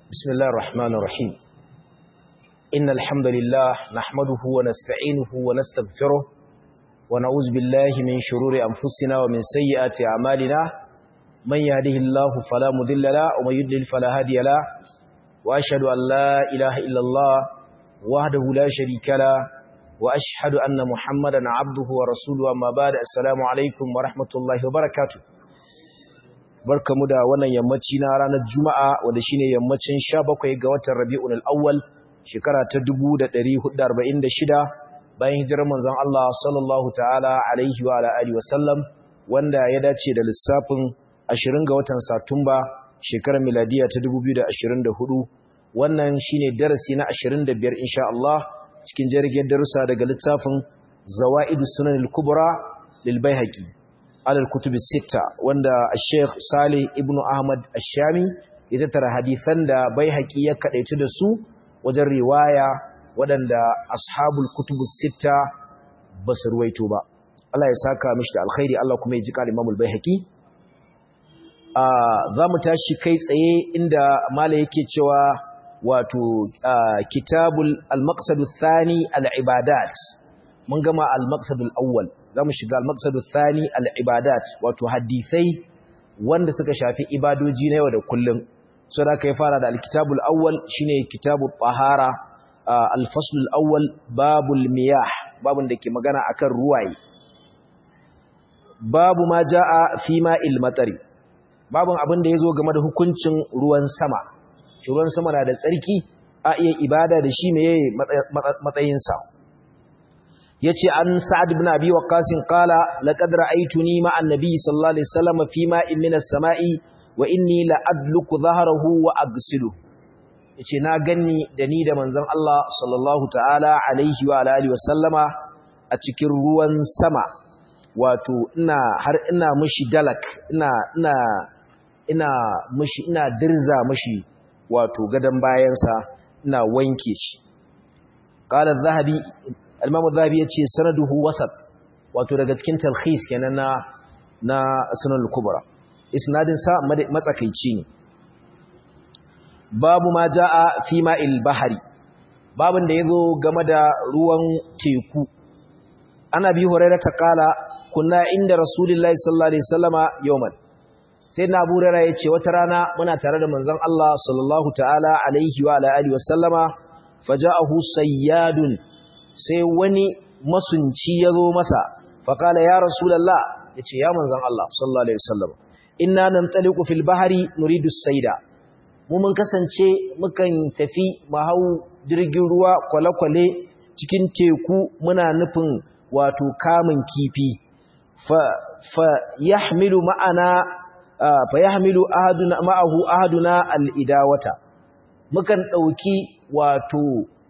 بسم الله الرحمن الرحيم إن الحمد لله نحمده ونستعينه ونستغفره ونعوذ بالله من شرور أنفسنا ومن سيئات أعمالنا من يهده الله فلا مضل له ومن يضلل فلا هادي له وأشهد أن لا إله إلا الله وحده لا شريك له وأشهد أن محمدا عبده ورسوله أما بعد السلام عليكم ورحمة الله وبركاته barkamu da wannan yammaci na ranar Juma'a wanda shine yammacin 17 ga watan Rabiul Awwal shekara ta 1446 bayan hijirar manzon Allah sallallahu ta'ala alaihi wa alihi wasallam wanda ya dace da lissafin 20 ga watan Satumba shekarar miladiya ta 2024 wannan shine darasi na 25 insha Allah cikin jirgin darussa daga littafin Zawaidus Sunan al-Kubra lil Baihaqi alal kutubi sita wanda Sheikh Salih ibn Ahmad Ash-Shami ya tattara hadisan da Baihaqi ya kadaitu da su wajen riwaya waɗanda ashabul kutubu sita ba su ruwaito ba Allah ya saka mishi da alkhairi Allah kuma ya ji kal Imam al-Baihaqi za mu tashi kai tsaye inda mala yake cewa wato kitabul al-maqsad ath-thani al-ibadat mun gama al-maqsad al-awwal zamu shiga al-maqsad ath-thani al-ibadat wato hadisai wanda suka shafi ibadoji na yau da kullum so da kai fara da al-kitab al-awwal shine kitabut tahara al-fasl al-awwal babul miyah babun da ke magana akan ruwaye babu ma jaa fi ma'il matari babun abin da yazo game da hukuncin ruwan sama ruwan sama na da tsarki a iya ibada da shi meye matsayinsa ya ce an sa'ad ibn abi waqqas qala laqad ra'aytuni ma'a an-nabi sallallahu alaihi wasallam fi ma'in min as-sama'i wa inni la adluku dhahrahu wa aghsilu yace na ganni da ni da manzon Allah sallallahu ta'ala alaihi wa alihi wasallama a cikin ruwan sama wato ina har ina mishi dalak ina ina ina mishi ina dirza mishi wato gadon bayansa ina wanke shi qala az-zahabi al-imam az-zahabi yace sanaduhu wasat wato daga cikin talkhis kenan na na sunan al-kubra isnadin sa matsakaici ne babu ma jaa fi ma'il bahri babun da yazo game da ruwan teku ana bi hurairah ta kala kunna inda rasulullahi sallallahu alaihi wasallama yawman sai na abu rara ya ce wata rana muna tare da manzon Allah sallallahu ta'ala alaihi wa alihi wa sallama faja'ahu sayyadun sai wani masunci ya zo masa faqala ya rasulullah yace ya manzon Allah sallallahu alaihi wasallam inna nantaliqu fil bahri nuridu sayda mu mun kasance mukan tafi mu hau jirgin ruwa kwale-kwale cikin teku muna nufin wato kamun kifi fa fa yahmilu ma'ana fa yahmilu ahaduna ma'ahu ahaduna al-idawata mukan dauki wato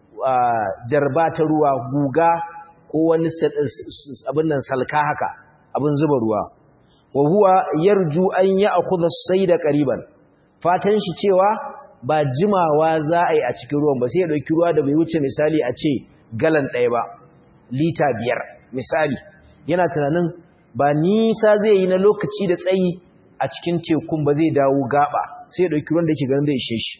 jarba ta ruwa guga ko wani abin nan salka haka abin zuba ruwa wa huwa yarju an ya'khudha as-sayda qariban fatan shi cewa ba jimawa za a yi a cikin ruwan ba sai ya dauki ruwa da bai wuce misali a ce galan ɗaya ba lita biyar misali yana tunanin ba nisa zai yi na lokaci da tsayi a cikin tekun ba zai dawo gaba sai ya dauki ruwan da yake ganin zai ishe shi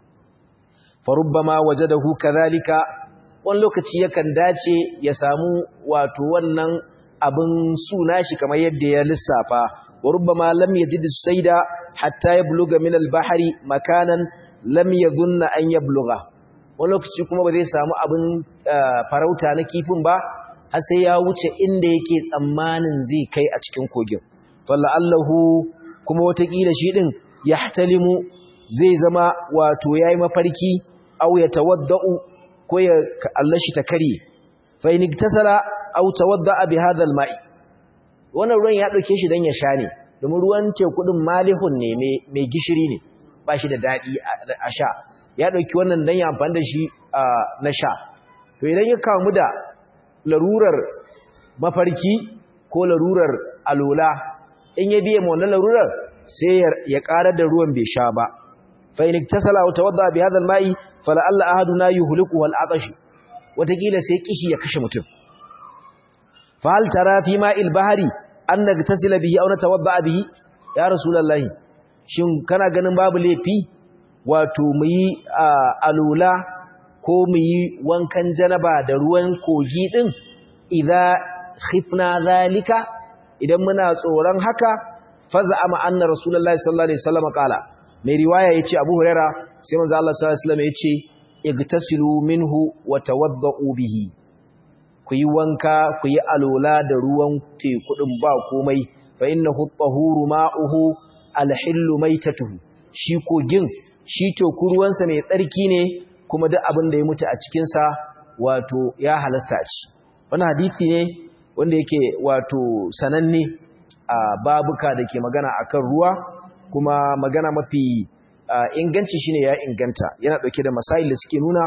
farubbama wajadahu kadhalika wani lokaci yakan dace ya samu wato wannan abin suna shi kamar yadda ya lissafa warubbama lam yajid sayda hatta yabluga min al-bahri makanan lam yadhunna an yablugha wani lokaci kuma ba zai samu abin farauta na kifin ba har sai ya wuce inda yake tsammanin zai kai a cikin kogin falla'allahu kuma watakila shi ɗin ya hatalimu zai zama wato ya yi mafarki au ya tawadda'u ko ya allashi ta kare fainik tasala au tawadda'a bi hadal ma'i wannan ruwan ya ɗauke shi don ya sha ne domin ruwan teku ɗin malihun ne mai gishiri ne ba shi da daɗi a sha ya ɗauki wannan don ya amfani da shi na sha to idan ya kamu da larurar mafarki ko larurar alola in ya biye wannan larurar sai ya ƙarar da ruwan bai sha ba fa in iktasala wa tawadda bi hadha al-ma'i fala alla ahaduna yuhliku wal atash watakila sai kishi ya kashe mutum fa hal tara fi ma'il bahri an nagtasila bihi aw natawadda bihi ya rasulullahi shin kana ganin babu laifi wato mu yi alula ko mu yi wankan janaba da ruwan kogi din idza khifna zalika idan muna tsoron haka faza ama anna rasulullahi sallallahu alaihi wasallam kala mai riwaya yace abu huraira sai manzo Allah sallallahu alaihi wasallam yace igtasilu minhu wa tawaddau bihi ku yi wanka ku yi alola da ruwan teku din ba komai fa innahu at-tahuru ma'uhu al-hillu maitatuhu shi kogin shi teku ruwansa mai tsarki ne kuma duk abin da ya mutu a cikin sa wato ya halasta ci wannan hadisi ne wanda yake wato sananne a babuka da ke magana akan ruwa kuma magana mafi inganci shine ya inganta yana dauke da masail da suke nuna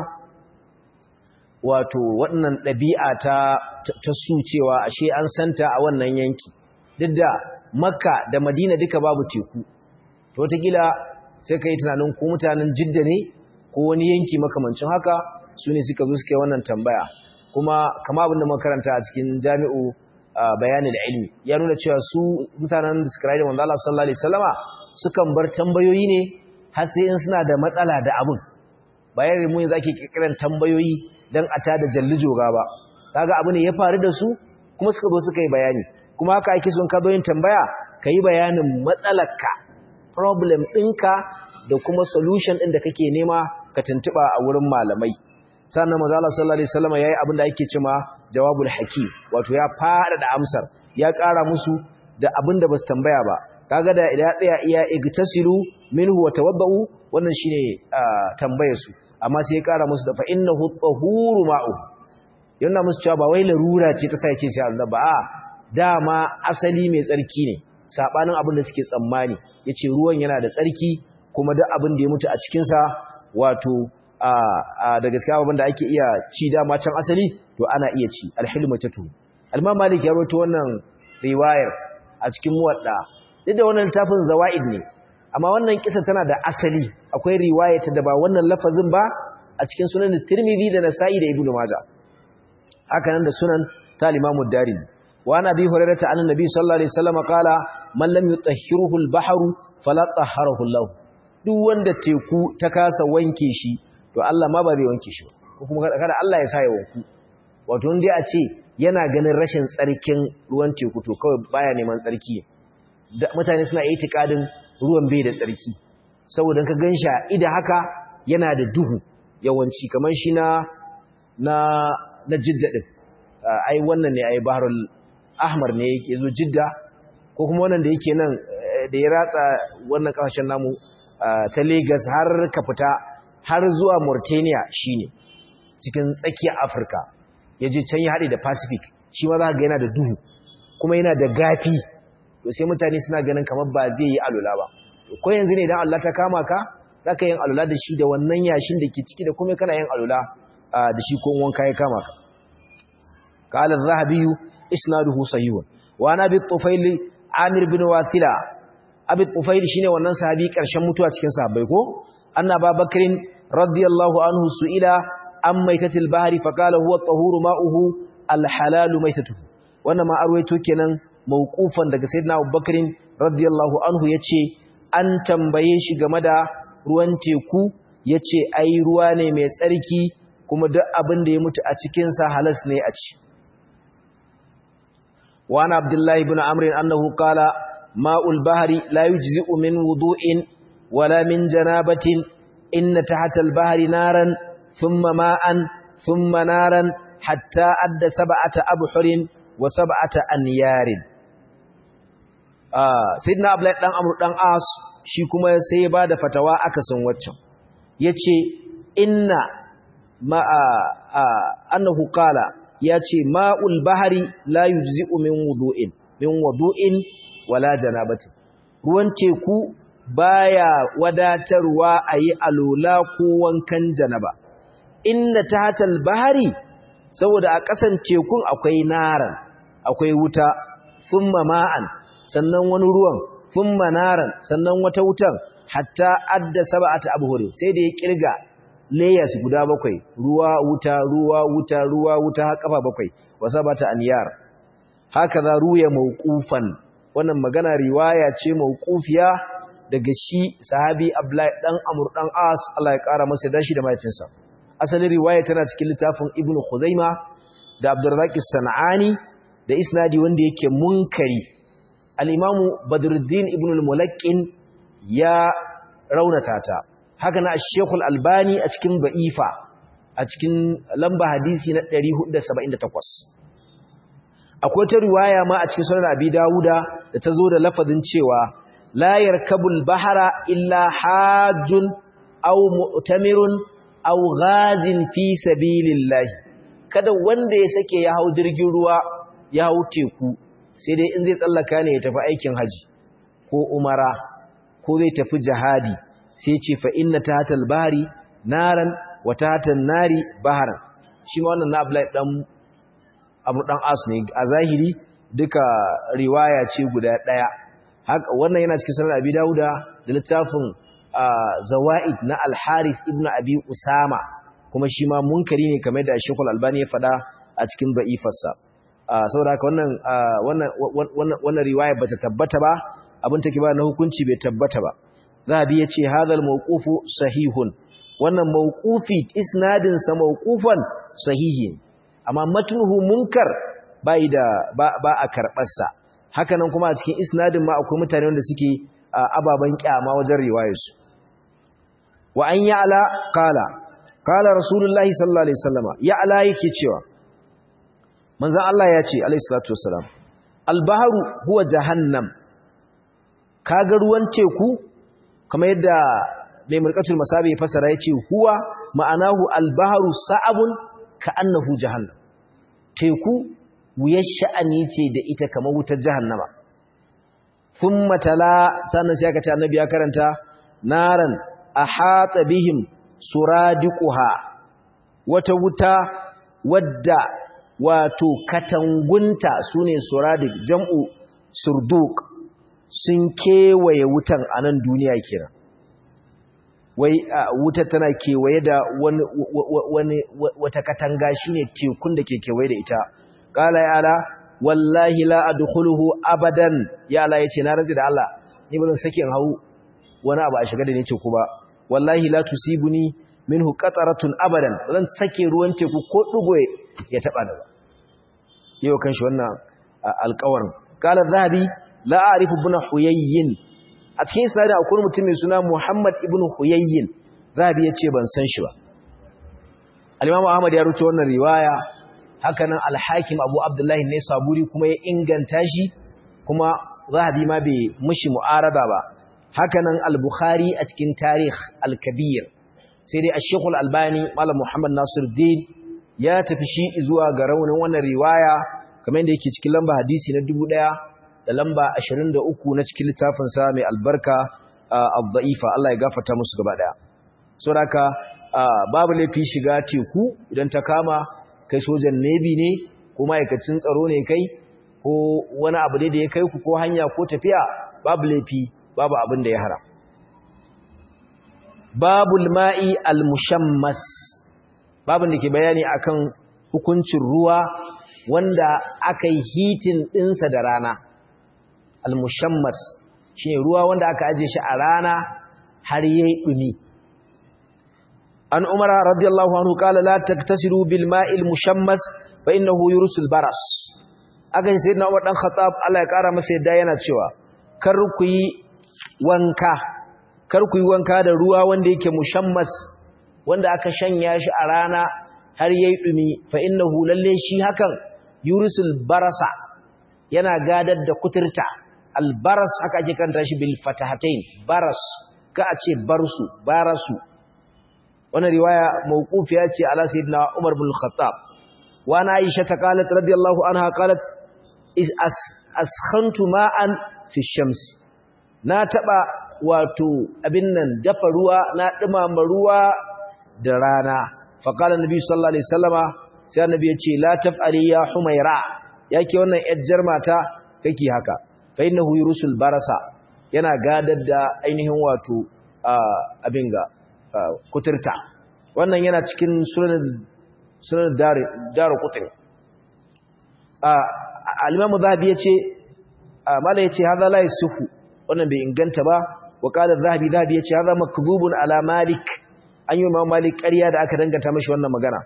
wato waɗannan ɗabi'a ta ta su cewa ashe an santa a wannan yanki duk da makka da madina duka babu teku to wataƙila sai ka yi tunanin ko mutanen jidda ne ko wani yanki makamancin haka su ne suka zo suka yi wannan tambaya kuma kama abin da makaranta a cikin jami'u bayanin da ilmi ya nuna cewa su mutanen da suka rayu da manzo Allah sallallahu alaihi wasallama sukan bar tambayoyi ne har sai in suna da matsala da abin bayan mu yanzu ake kirkiran tambayoyi dan a tada jallijoga ba kaga abu ne ya faru da su kuma suka zo suka yi bayani kuma haka ake son ka zo yin tambaya ka yi bayanin matsalarka problem ɗinka da kuma solution ɗin da kake nema ka tuntuɓa a wurin malamai sannan manzo Allah sallallahu alaihi wasallam yayi abin da ake cewa jawabul hakim wato ya fara da amsar ya ƙara musu da abin da basu tambaya ba kaga da idan tsaya iya igtasilu minhu wa tawaddau wannan shine tambayar su amma sai ya ƙara musu da fa innahu tahuru ma'u yana musu cewa ba wai larura ce ta sai ce sai Allah ba a dama asali mai tsarki ne sabanin abin da suke tsammani yace ruwan yana da tsarki kuma duk abin da ya mutu a cikin sa wato da gaskiya abin da ake iya ci dama can asali to ana iya ci alhilmatatu al-Imam Malik ya rawaito wannan riwayar a cikin muwadda duk da wannan littafin zawaid ne amma wannan kisa tana da asali akwai riwaya ta da ba wannan lafazin ba a cikin sunan Tirmidhi da Nasa'i da Ibn Majah haka nan da sunan ta Imam Ad-Darimi wa ana bi hurairah ta annabi sallallahu alaihi wasallam qala man lam yutahhiruhu al-bahru fala tahharahu Allah duk wanda teku ta kasa wanke shi to Allah ma ba zai wanke shi ko kuma kada Allah ya sa ya wanku wato indai a ce yana ganin rashin tsarkin ruwan teku to kawai baya neman tsarki mutane suna itikadin ruwan bai da tsarki saboda ka gansha ida haka yana da duhu yawanci kamar shi na na na jidda din ai wannan ne ai baharul ahmar ne yazo jidda ko kuma wannan da yake nan da ya ratsa wannan kasashen namu ta Lagos har ka fita har zuwa Mauritania shine cikin tsakiyar Afirka yaje can ya hade da Pacific shi ma za ga yana da duhu kuma yana da gafi to sai mutane suna ganin kamar ba zai yi alula ba ko yanzu ne idan Allah ta kama ka zaka yin alula da shi da wannan yashin da ke ciki da kuma kana yin alula da shi ko wanka ya kama ka قال الذهبي اسناده صحيح وانا ابي الطفيل عامر بن واثلة ابي الطفيل shine wannan sahabi karshen mutuwa cikin sahabbai ko annaba bakrin radiyallahu anhu suila am maitatil bahri faqala huwa at-tahuru ma'uhu al-halal maitatuhu wannan ma arwaito kenan mauqufan daga sayyidina abubakrin radiyallahu anhu yace an tambaye shi game da ruwan teku yace ai ruwa ne mai tsarki kuma duk abin da ya mutu a cikin sa halas ne a ci وعن عبد الله بن عمرو أنه قال ماء البحر لا يجزئ من وضوء ولا من جنابة إن تحت البحر نارا ثم ماء ثم نارا حتى أد سبعة أبحر وسبعة أنيار آه سيدنا عبد الله بن عمرو بن عاص shi kuma sai ya bada fatawa akasin waccan yace inna ma annahu qala ya ce ma'ul bahari la yujzi'u min wudu'in min wudu'in wala janabatin ruwan teku baya wadatarwa a yi alola ko wankan janaba inna tahtal bahari saboda a ƙasan tekun akwai naran akwai wuta thumma ma'an sannan wani ruwan thumma naran sannan wata wutan hatta adda sab'ata abhurin sai da ya kirga layers guda bakwai ruwa wuta ruwa wuta ruwa wuta har kafa bakwai wasabata aniyar haka za ruya mauqufan wannan magana riwaya ce mauqufiya daga shi sahabi Abdullahi dan Amr dan As Allah ya kara masa dashi da mahaifinsa asalin riwaya tana cikin littafin Ibn Khuzaima da Abdurrazzaq As-Sanani da isnadi wanda yake munkari al-Imam Badruddin Ibn al-Mulaqqin ya raunata ta haka na Sheikh al-Albani a cikin Ba'ifa a cikin lamba hadisi na 478 akwai ta riwaya ma a cikin sunan Abi Dawuda da ta zo da lafazin cewa la yarkabul bahara illa hajjun aw mu'tamirun aw ghazin fi sabilillah kada wanda ya sake ya hau jirgin ruwa ya hau teku sai dai in zai tsallaka ne ya tafi aikin haji ko umara ko zai tafi jihadi sai ce fa inna tahtal bahri naran wa tahtan nari baharan shi ma wannan na Abdullahi dan Abu dan As ne a zahiri duka riwaya ce guda daya haka wannan yana cikin sunan Abi Dawuda da littafin Zawaid na Al-Harith ibn Abi Usama kuma shi ma munkari ne kamar da Sheikh Al-Albani ya faɗa a cikin ba'ifarsa saboda haka wannan wannan wannan wannan riwaya bata tabbata ba abin take ba na hukunci bai tabbata ba Zahabi yace hadal mawqufu sahihun wannan mawqufi isnadin sa mawqufan sahihi amma matnuhu munkar bai da ba, ba a karbar sa hakanan kuma a cikin isnadin ma akwai mutane wanda suke ababan kyama wajen riwayarsu wa an ya'la qala qala rasulullahi sallallahu alaihi wasallama ya'la yake cewa manzon Allah ya ce alaihi salatu wassalam al-bahru huwa jahannam kaga ruwan teku kamar yadda mai mulkatul masabi ya fasara yace huwa ma'anahu al-bahru sa'abun ka'annahu jahannam teku wuyar sha'ani ce da ita kamar wutar jahannama thumma tala sannan sai aka ce annabi ya karanta naran ahata bihim suradiquha wata wuta wadda wato katangunta sune suradiq jam'u surduq sun kewaye wutan a nan duniya kenan wai wutar tana kewaye da wani wani wata katanga shine tekun da ke kewaye da ita qala ya ala wallahi la adkhuluhu abadan ya ala yace na razi da Allah ni bazan sake in hawo wani abu a shiga da ni teku ba wallahi la tusibuni minhu qataratun abadan zan sake ruwan teku ko dugo ya taba da ba yau kan shi wannan alƙawarin qala zahabi la a'rifu ibn huyayyin a cikin isnad akwai mutum mai suna Muhammad ibn huyayyin zahabi yace ban san shi ba al-imam Ahmad ya rubuta wannan riwaya hakanan al-hakim Abu Abdullah ne saburi kuma ya inganta shi kuma zahabi ma bai mushi mu'arada ba hakanan al-bukhari a cikin tarikh al-kabir sai dai ash-shaykh al-albani malam Muhammad Nasiruddin ya tafi shi zuwa ga raunin wannan riwaya kamar yadda yake cikin lamba hadisi na 1000 da lamba 23 na cikin littafin sa mai albarka ad-da'ifa Allah ya gafarta musu gaba daya saboda babu laifi shiga teku idan ta kama kai sojan nebi ne ko ma'aikacin tsaro ne kai ko wani abu da ya kai ku ko hanya ko tafiya babu laifi babu abin da ya haram babul ma'i al-mushammas babin da ke bayani akan hukuncin ruwa wanda aka yi hitin ɗinsa da rana al-mushammas shi ne ruwa wanda aka aje shi a rana har yayi ɗumi an umara radiyallahu anhu kala la taktasiru bil ma'il mushammas fa innahu yursul baras aka yi sayyidina umar dan khattab Allah ya kara masa yadda yana cewa kar ku yi wanka kar ku yi wanka da ruwa wanda yake mushammas wanda aka shanya shi a rana har yayi dumi fa innahu lalle shi hakan yurisul barasa yana gadar da kuturta albaras aka ake kanta shi bil fatahatain baras ka a ce barsu barasu wannan riwaya mawqufiya ce ala sayyidina Umar bin Khattab wa ana Aisha ta qalat radiyallahu anha qalat is as askhantu ma'an fi shams na taba wato abin nan dafa ruwa na dumama ruwa da rana faƙalar nabi sallallahu alaihi sallama sai annabi ya ce la taf'ali ya humaira yake wannan yajjar mata kake haka fa innahu yurusul barasa yana gadar da ainihin wato abin ga kuturta wannan yana cikin sunan sunan dar dar kutur al-imam zahabi yace mala yace hadha la yasuhu wannan bai inganta ba wa qala zahabi zahabi yace hadha makdhubun ala malik an yi imam malik ƙarya da aka danganta mashi wannan magana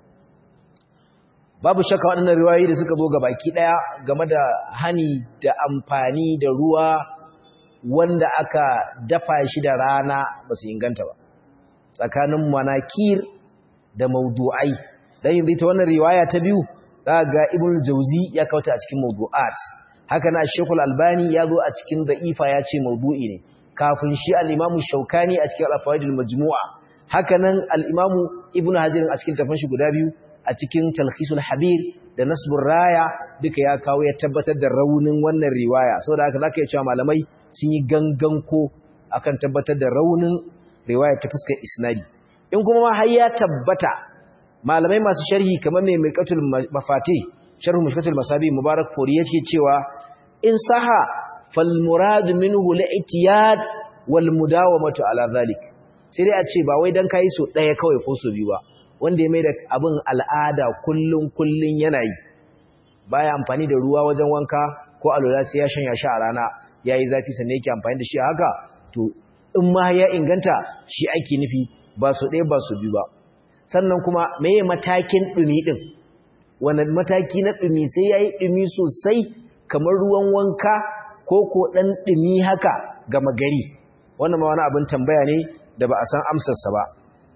babu shakka waɗannan riwayoyi da suka zo ga baki ɗaya game da hani da amfani da ruwa wanda aka dafa shi da rana ba su inganta ba tsakanin manakir da maudu'ai dan yanzu ta wannan riwaya ta biyu za ga ibn jauzi ya kauta a cikin maudu'at haka na shekul albani ya zo a cikin da'ifa ya ce maudu'i ne kafin shi al-imamu shaukani a cikin al-fawaidul majmu'a haka nan al-imamu ibn hajar a cikin tafan shi guda biyu a cikin talkhisul habir da nasbur raya duka ya kawo ya tabbatar da raunin wannan riwaya saboda haka zaka iya cewa malamai sun yi ganganko akan tabbatar da raunin riwaya ta fuskar isnadi in kuma ma har ya tabbata malamai masu sharhi kamar mai miqatul mafati sharhu mishkatul masabi mubarak fori yake cewa in saha fal murad minhu al-i'tiyad wal mudawamatu ala zalik sai dai a ce ba wai dan kai so daya kawai ko so biyu ba wanda ya mai da abin al'ada kullun kullun yana yi baya amfani da ruwa wajen wanka ko alola sai ya shanya shi a rana yayi zafi sannan yake amfani da shi haka to in ma ya inganta shi ake nufi ba su ɗaya ba su biyu ba sannan kuma meye matakin ɗumi ɗin wani mataki na ɗumi sai ya yi ɗumi sosai kamar ruwan wanka ko ko ɗan ɗumi haka gama gari wannan ma wani abin tambaya ne da ba a san amsarsa ba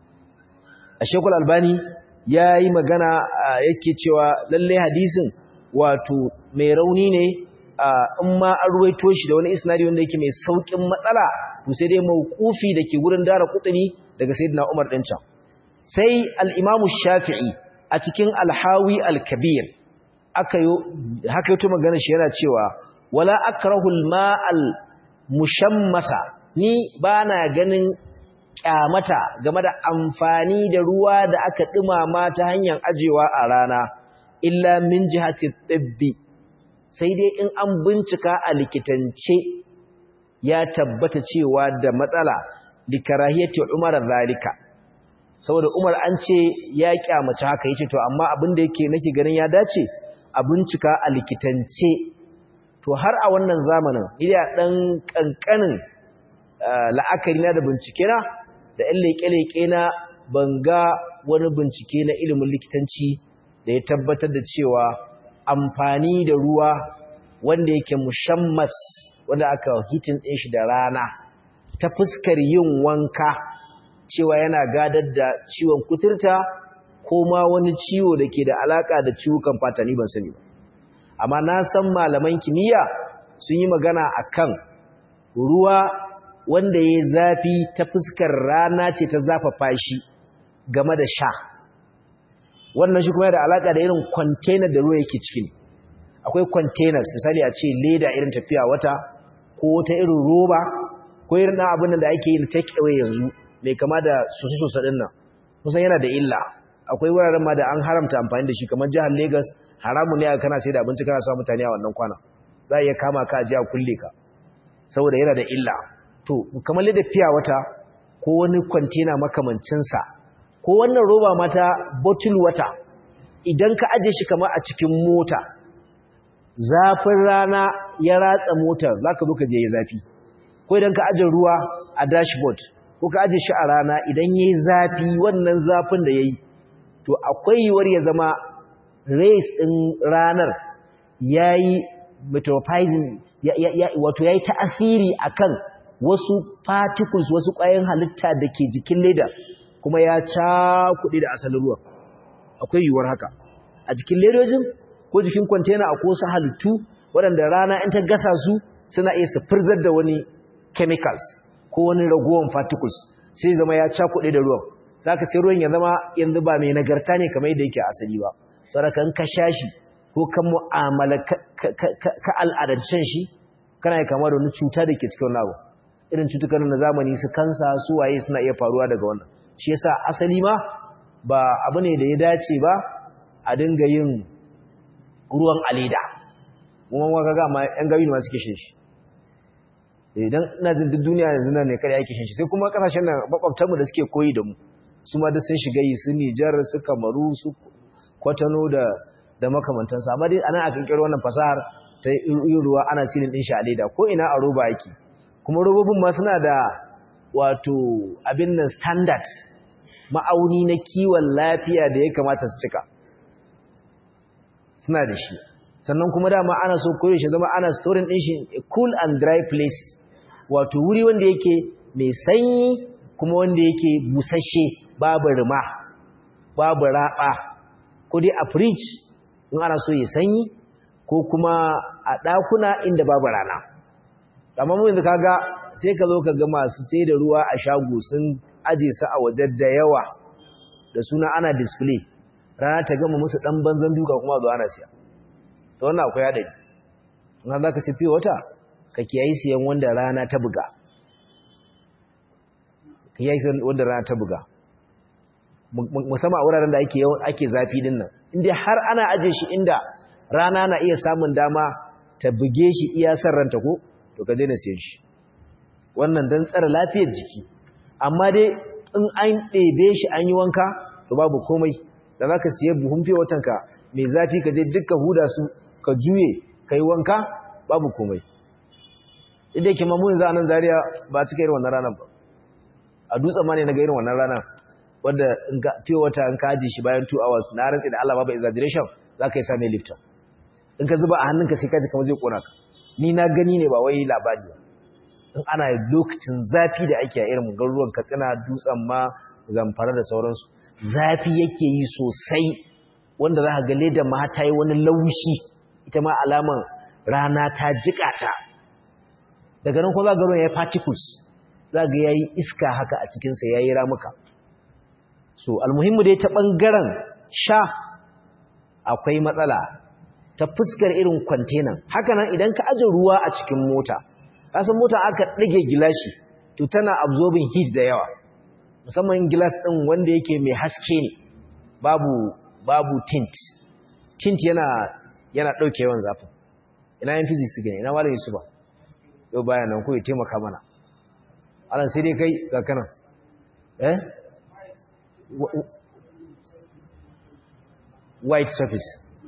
a shekul albani ya yi magana yake cewa lallai hadisin wato mai rauni ne in ma an ruwaito shi da wani isnadi wanda yake mai saukin matsala to sai dai mauqufi dake gurin dara kutuni daga sayyidina Umar din can sai al-Imam Shafi'i a cikin al-Hawi al-Kabir aka yo haka yato magana shi yana cewa wala akrahu al-ma'al mushammasa ni bana ganin kyamata game da amfani da ruwa da aka dumama ta hanyar ajewa a rana illa min jihati tibbi sai dai in an bincika a likitance ya tabbata cewa da matsala likarahiyati umar zalika saboda umar an ce ya kyamace haka yace to amma abin da yake nake ganin ya dace a bincika a likitance to har a wannan zamanin ida dan kankanin la'akari na da bincike na da ɗan leke-leke na banga wani bincike na ilimin likitanci da ya tabbatar da cewa amfani da ruwa wanda yake mushammas wanda aka hitin ɗin shi da rana ta fuskar yin wanka cewa yana gadar da ciwon kuturta ko ma wani ciwo da ke da alaka da ciwukan fata ni ban sani ba amma na san malaman kimiyya sun yi magana akan ruwa wanda ya zafi ta fuskar rana ce ta zafafa shi game da sha wannan shi kuma da alaka da irin container da ruwa yake cikin akwai containers misali a ce leda irin tafiya wata ko ta irin roba ko irin ɗan abin da ake yin take away yanzu mai kama da sosa-sosa ɗin nan kusan yana da illa akwai wuraren ma da an haramta amfani da shi kamar jihar Lagos haramun ne kana sai da abinci kana sa mutane a wannan kwana za a iya kama ka a ji a kulle ka saboda yana da illa to kamar leda fiya wata ko wani kwantena makamancinsa ko wannan roba mata bottle water idan ka aje shi kamar a cikin mota zafin rana ya ratsa motar za ka zo ka je ya zafi ko idan ka aje ruwa a dashboard ko ka aje shi a rana idan ya yi zafi wannan zafin da ya yi to akwai yiwuwar ya zama race ɗin ranar ya yi metrophizing wato ya yi ta'asiri a kan wasu particles wasu ƙwayan halitta da ke jikin leda kuma ya cakuɗe da asalin ruwa akwai yiwuwar haka a jikin ledojin ko jikin kwantena a kosa halittu waɗanda rana in ta gasa su suna iya su firzar da wani chemicals ko wani ragowar particles sai zama ya cakuɗe da ruwan za ka sai ruwan ya zama yanzu ba mai nagarta ne kamar yadda yake asali ba saboda in ka sha shi ko kan mu'amala ka al'adancen shi kana yi kama da wani cuta da ke cikin wani abu irin cutukan na zamani su kansa su waye suna iya faruwa daga wannan shi yasa asali ma ba abu ne da ya dace ba a dinga yin ruwan aleda kuma waka ga ma yan gawi ne ma suke shin shi idan ina jin duk duniya yanzu nan ne kada yake shin shi sai kuma kasashen nan makwabtan mu da suke koyi da mu su ma duk sun shiga yi su Nijar su Kamaru su Kwatano da da makamantansu amma dai anan a kinkiro wannan fasahar ta yin ruwa ana silin din shi a leda ko ina a roba yake kuma robobin ma suna da wato abin nan standard ma'auni na kiwon lafiya da ya kamata su cika suna da shi sannan kuma dama ana so koyo shi zama ana storing din shi a cool and dry place wato wuri wanda yake mai sanyi kuma wanda yake busasshe babu rima babu raba ko dai a fridge in ana so ya sanyi ko kuma a ɗakuna inda babu rana amma mu yanzu kaga sai ka zo ka ga masu sai da ruwa a shago sun aje su a waje da yawa da suna ana display rana ta gama musu dan banzan duka kuma zo ana siya to wannan akwai hadari in za ka sifi wata ka kiyayi siyan wanda rana ta buga ka kiyayi siyan wanda rana ta buga musamman a wuraren da ake yawan ake zafi din nan inda har ana aje shi inda rana na iya samun dama ta buge shi iya san ranta ko to ka daina siyan shi wannan dan tsara lafiyar jiki amma dai in an ɗebe shi an yi wanka to babu komai da za ka siya buhun fiye watanka mai zafi ka je dukkan huda su ka juye ka yi wanka babu komai inda yake mamunin za a nan zariya ba cika irin wannan ranar ba a dutsen ma ne na ga irin wannan ranar wadda fiye wata in ka ajiye shi bayan 2 hours na rantsi da Allah babu exaggeration za ka yi same lifta in ka zuba a hannunka sai ka ji kamar zai kona ka ni na gani ne ba wai labari ba in ana lokacin zafi da ake a irin garuruwan katsina dutsen ma zamfara da sauransu zafi yake yi sosai wanda za ka ga ledan ma ta yi wani laushi ita ma alaman rana ta jika ta daga nan kuma za ga ruwan ya yi particles za ga ya yi iska haka a cikinsa ya yi ramuka so almuhimmu dai ta ɓangaren sha akwai matsala ta fuskar irin kwantenan haka nan idan ka aje ruwa a cikin mota kasan mota aka ɗage gilashi to tana absorbing heat da yawa musamman gilas ɗin wanda yake mai haske ne babu babu tint tint yana yana ɗauke yawan zafin ina yin physics gane ina malami su ba yau baya nan ko ya taimaka mana alan sai dai kai ga kanan eh white surface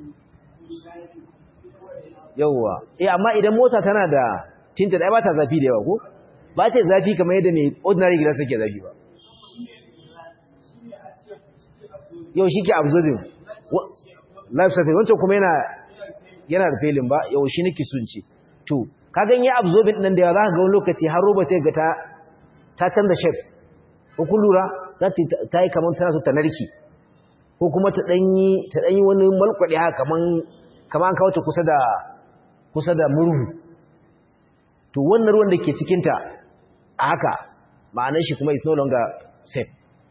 yauwa eh amma idan mota tana da tinta da ba ta zafi da yawa ko ba ta zafi kamar yadda mai ordinary glass yake zafi ba yau shi ke absorbing life surface wancan kuma yana yana da felin ba yau shi nake sun ce to ka gan ya absorbing nan da yawa za ka ga wani lokaci har roba sai ga ta ta canza shape ko kun lura za ta yi kamar tana so ta narki ko kuma ta danyi ta danyi wani malkwade haka kaman kaman an kawo ta kusa da kusa da murhu to wannan ruwan da ke cikin ta a haka ma'anar shi kuma is no longer safe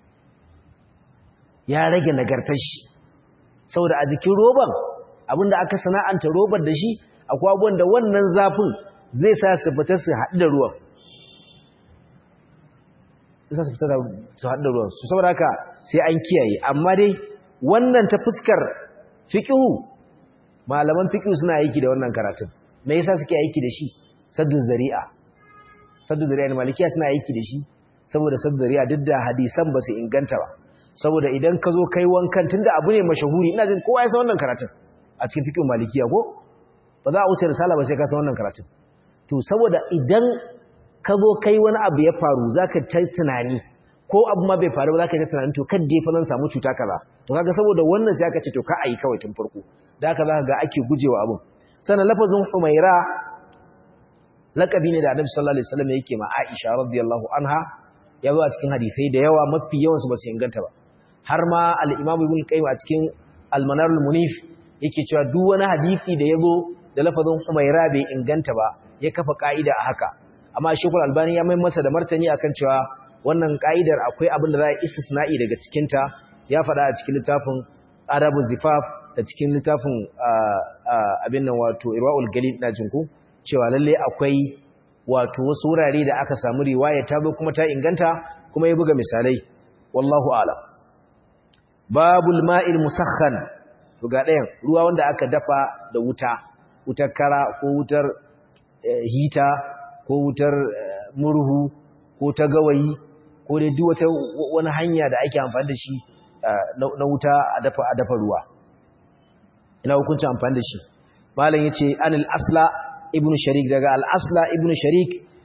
ya rage nagartar shi saboda a jikin roban abinda aka sana'anta robar da shi akwai abubuwan da wannan zafin zai sa su fita su haɗu da ruwan zai sa su fita su haɗu da ruwan su saboda haka sai an kiyaye amma dai wannan ta fuskar fiƙihu malaman fiƙihu suna aiki da wannan karatun me yasa suke aiki da shi saddu zari'a saddu zari'a ne malikiya suna aiki da shi saboda saddu zari'a duk da hadisan ba su inganta ba saboda idan ka zo kai wankan tunda abu ne mashahuri ina jin kowa ya san wannan karatun a cikin fiqh malikiya ko ba za a wuce risala ba sai ka san wannan karatun to saboda idan ka zo kai wani abu ya faru zaka ta tunani ko abu ma bai faru ba zaka ta tunani to kan dai fa nan samu cuta kaza to kaga saboda wannan sai aka ce to ka ayi kawai tun farko da haka zaka ga ake gujewa abun sannan lafazin humaira laqabi ne da annabi sallallahu alaihi wasallam yake ma Aisha radiyallahu anha ya zo a cikin hadisai da yawa mafi yawan su ba su inganta ba har ma al-Imam Ibn Qayyim a cikin Al-Manarul Munif yake cewa duk wani hadisi da yazo da lafazin Humaira bai inganta ba ya kafa ka'ida a haka amma Sheikh Al-Albani ya mai masa da martani akan cewa wannan ka'idar akwai abin da za a istisna'i daga cikin ta ya faɗa a cikin littafin Adabu Zifaf da cikin littafin abin nan wato Irwaul Galil na jinku cewa lalle akwai wato wasu wurare da aka samu riwaya ta zo kuma ta inganta kuma ya buga misalai wallahu a'lam babul ma'il musakhan to ga ɗayan ruwa wanda aka dafa da wuta wutar kara ko wutar hita ko wutar murhu ko ta gawayi ko dai duk wata wani hanya da ake amfani da shi na wuta a dafa a dafa ruwa ina hukuncin amfani da shi malam yace anil asla ibnu sharik daga al asla ibnu sharik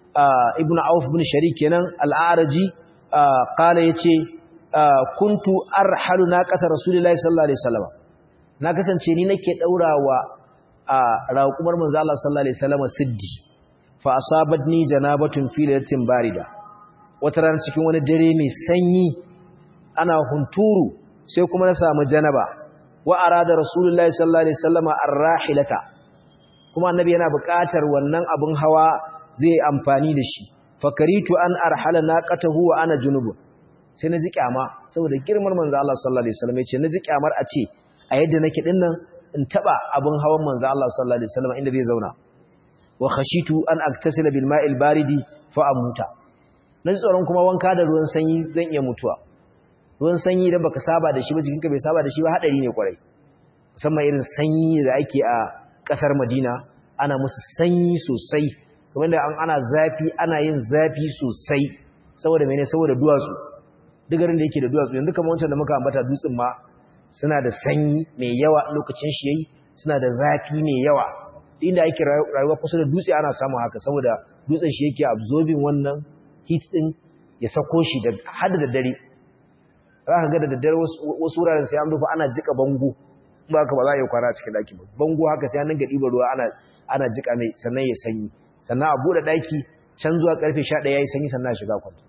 ibnu auf ibn sharik kenan al-araji qala yace kuntu arhalu naqata rasulillahi sallallahu alaihi wasallam na kasance ni nake daurawa raqumar manzo Allah sallallahu alaihi wasallam siddi fa asabatni janabatun fi lailatin barida wata ran cikin wani dare mai sanyi ana hunturu sai kuma na samu janaba wa arada rasulullahi sallallahu alaihi wasallam ar-rahilata kuma annabi yana buƙatar wannan abun hawa zai amfani da shi fakaritu an arhala naqatahu wa ana junubun sai na ji kyama saboda girman manzo Allah sallallahu alaihi wasallam yace na ji kyamar a ce a yadda nake din nan in taba abun hawan manzo Allah sallallahu alaihi wasallam inda zai zauna wa khashitu an aktasila bil ma'il baridi fa amuta na ji tsoron kuma wanka da ruwan sanyi zan iya mutuwa ruwan sanyi idan baka saba da shi ba jikinka bai saba da shi ba hadari ne kwarai musamman irin sanyi da ake a kasar Madina ana musu sanyi sosai kamar da ana zafi ana yin zafi sosai saboda mene saboda duwatsu duk garin da yake da duwatsu yanzu kamar wancan da muka ambata dutsen ma suna da sanyi mai yawa lokacin shi yayi suna da zafi mai yawa inda ake rayuwa kusa da dutse ana samun haka saboda dutsen shi yake absorbing wannan heat din ya sako shi da hada da dare za ka ga da daddare wasu wuraren sai an rufe ana jika bango ba ka ba za a yi kwana cikin daki ba bango haka sai an dinga ɗiba ruwa ana ana jika mai sannan ya sanyi sannan a buɗe daki can zuwa karfe 11 yayi sanyi sannan shiga kwanta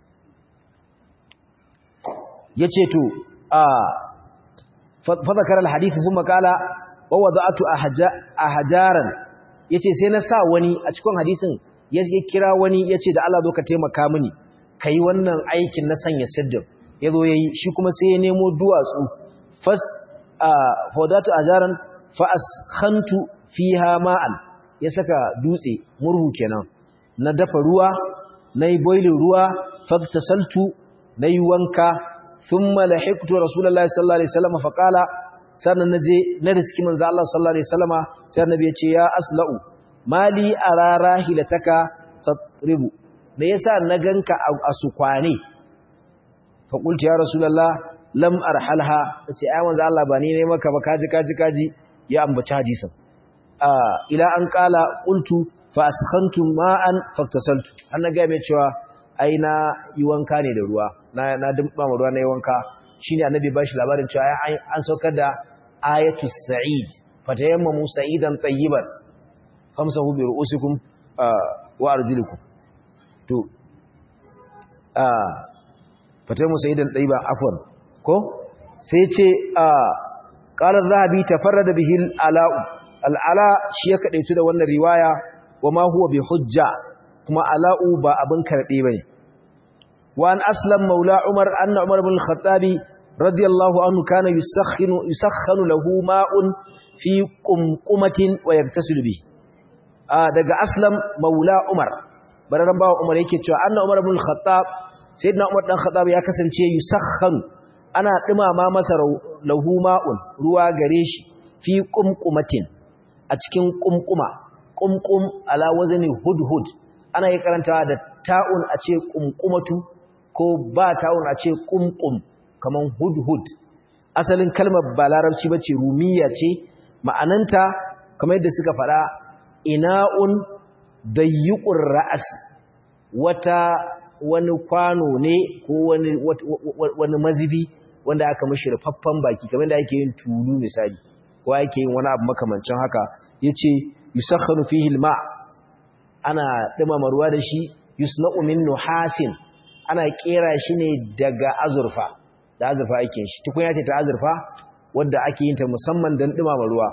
yace to a fa zakara alhadith thumma qala wa wada'tu ahjaran yace sai na sa wani a cikin hadisin ya kira wani yace da Allah zo ka taimaka mini kai wannan aikin na sanya siddin yazo yayi shi kuma sai ya nemo duwatsu fas fawdatu ahjaran fa askhantu fiha ma'an ya saka dutse murhu kenan na dafa ruwa nayi boiling ruwa faktasaltu nayi wanka thumma lahiqtu rasulullahi sallallahu alaihi wasallam fa qala sannan naje na riski manzo Allah sallallahu alaihi wasallama sai annabi ya ce ya asla'u mali arara hilataka tatribu me yasa na ganka a sukwane fa qultu ya rasulullah lam arhalha sai ai manzo Allah ba ni ne maka ba kaji kaji kaji ya ambaci hadisin ila an kala qultu fa askhantu ma'an faktasaltu an ga mai cewa ai na yi wanka ne da ruwa na na dimba ruwa na yi wanka shine annabi ba shi labarin cewa ai an saukar da ayatu sa'id fatayammamu sa'idan tayyiban famsahu bi ru'usikum wa arjulikum to fatayammu sa'idan tayyiban afwan ko sai ce qala az-zahabi tafarrada bihi al-ala'u al'ala shi ya kaɗaitu da wannan riwaya wa ma huwa bi hujja kuma ala'u ba abin karɓe ba ne wa an aslam maula umar anna umar bin khattabi radiyallahu anhu kana yusakhanu lahu ma'un fi qumqumatin wa yaktasilu bi daga aslam maula umar bararan bawa umar yake cewa anna umar bin khattab sayyidina umar dan khattab ya kasance yusakhanu ana dumama masa lahu ma'un ruwa gare shi fi qumqumatin a cikin kumkuma kumkum ala wazani hudhud ana yi karantawa da ta'un a ce kumkumatu ko ba ta'un a ce kumkum kaman hudhud asalin kalmar ba larabci bace rumiya ce ma'ananta kamar yadda suka faɗa ina'un dayyuqur ra'as wata wani kwano ne ko wani wani mazibi wanda aka mishi rufaffan baki kamar da ake yin tulu misali ko ake yin wani abu makamancin haka yace yusakhanu fihi alma ana dumama ruwa da shi yusna'u min nuhasin ana kera shi ne daga azurfa da azurfa ake shi tukunya ce ta azurfa wanda ake yin ta musamman dan dumama ruwa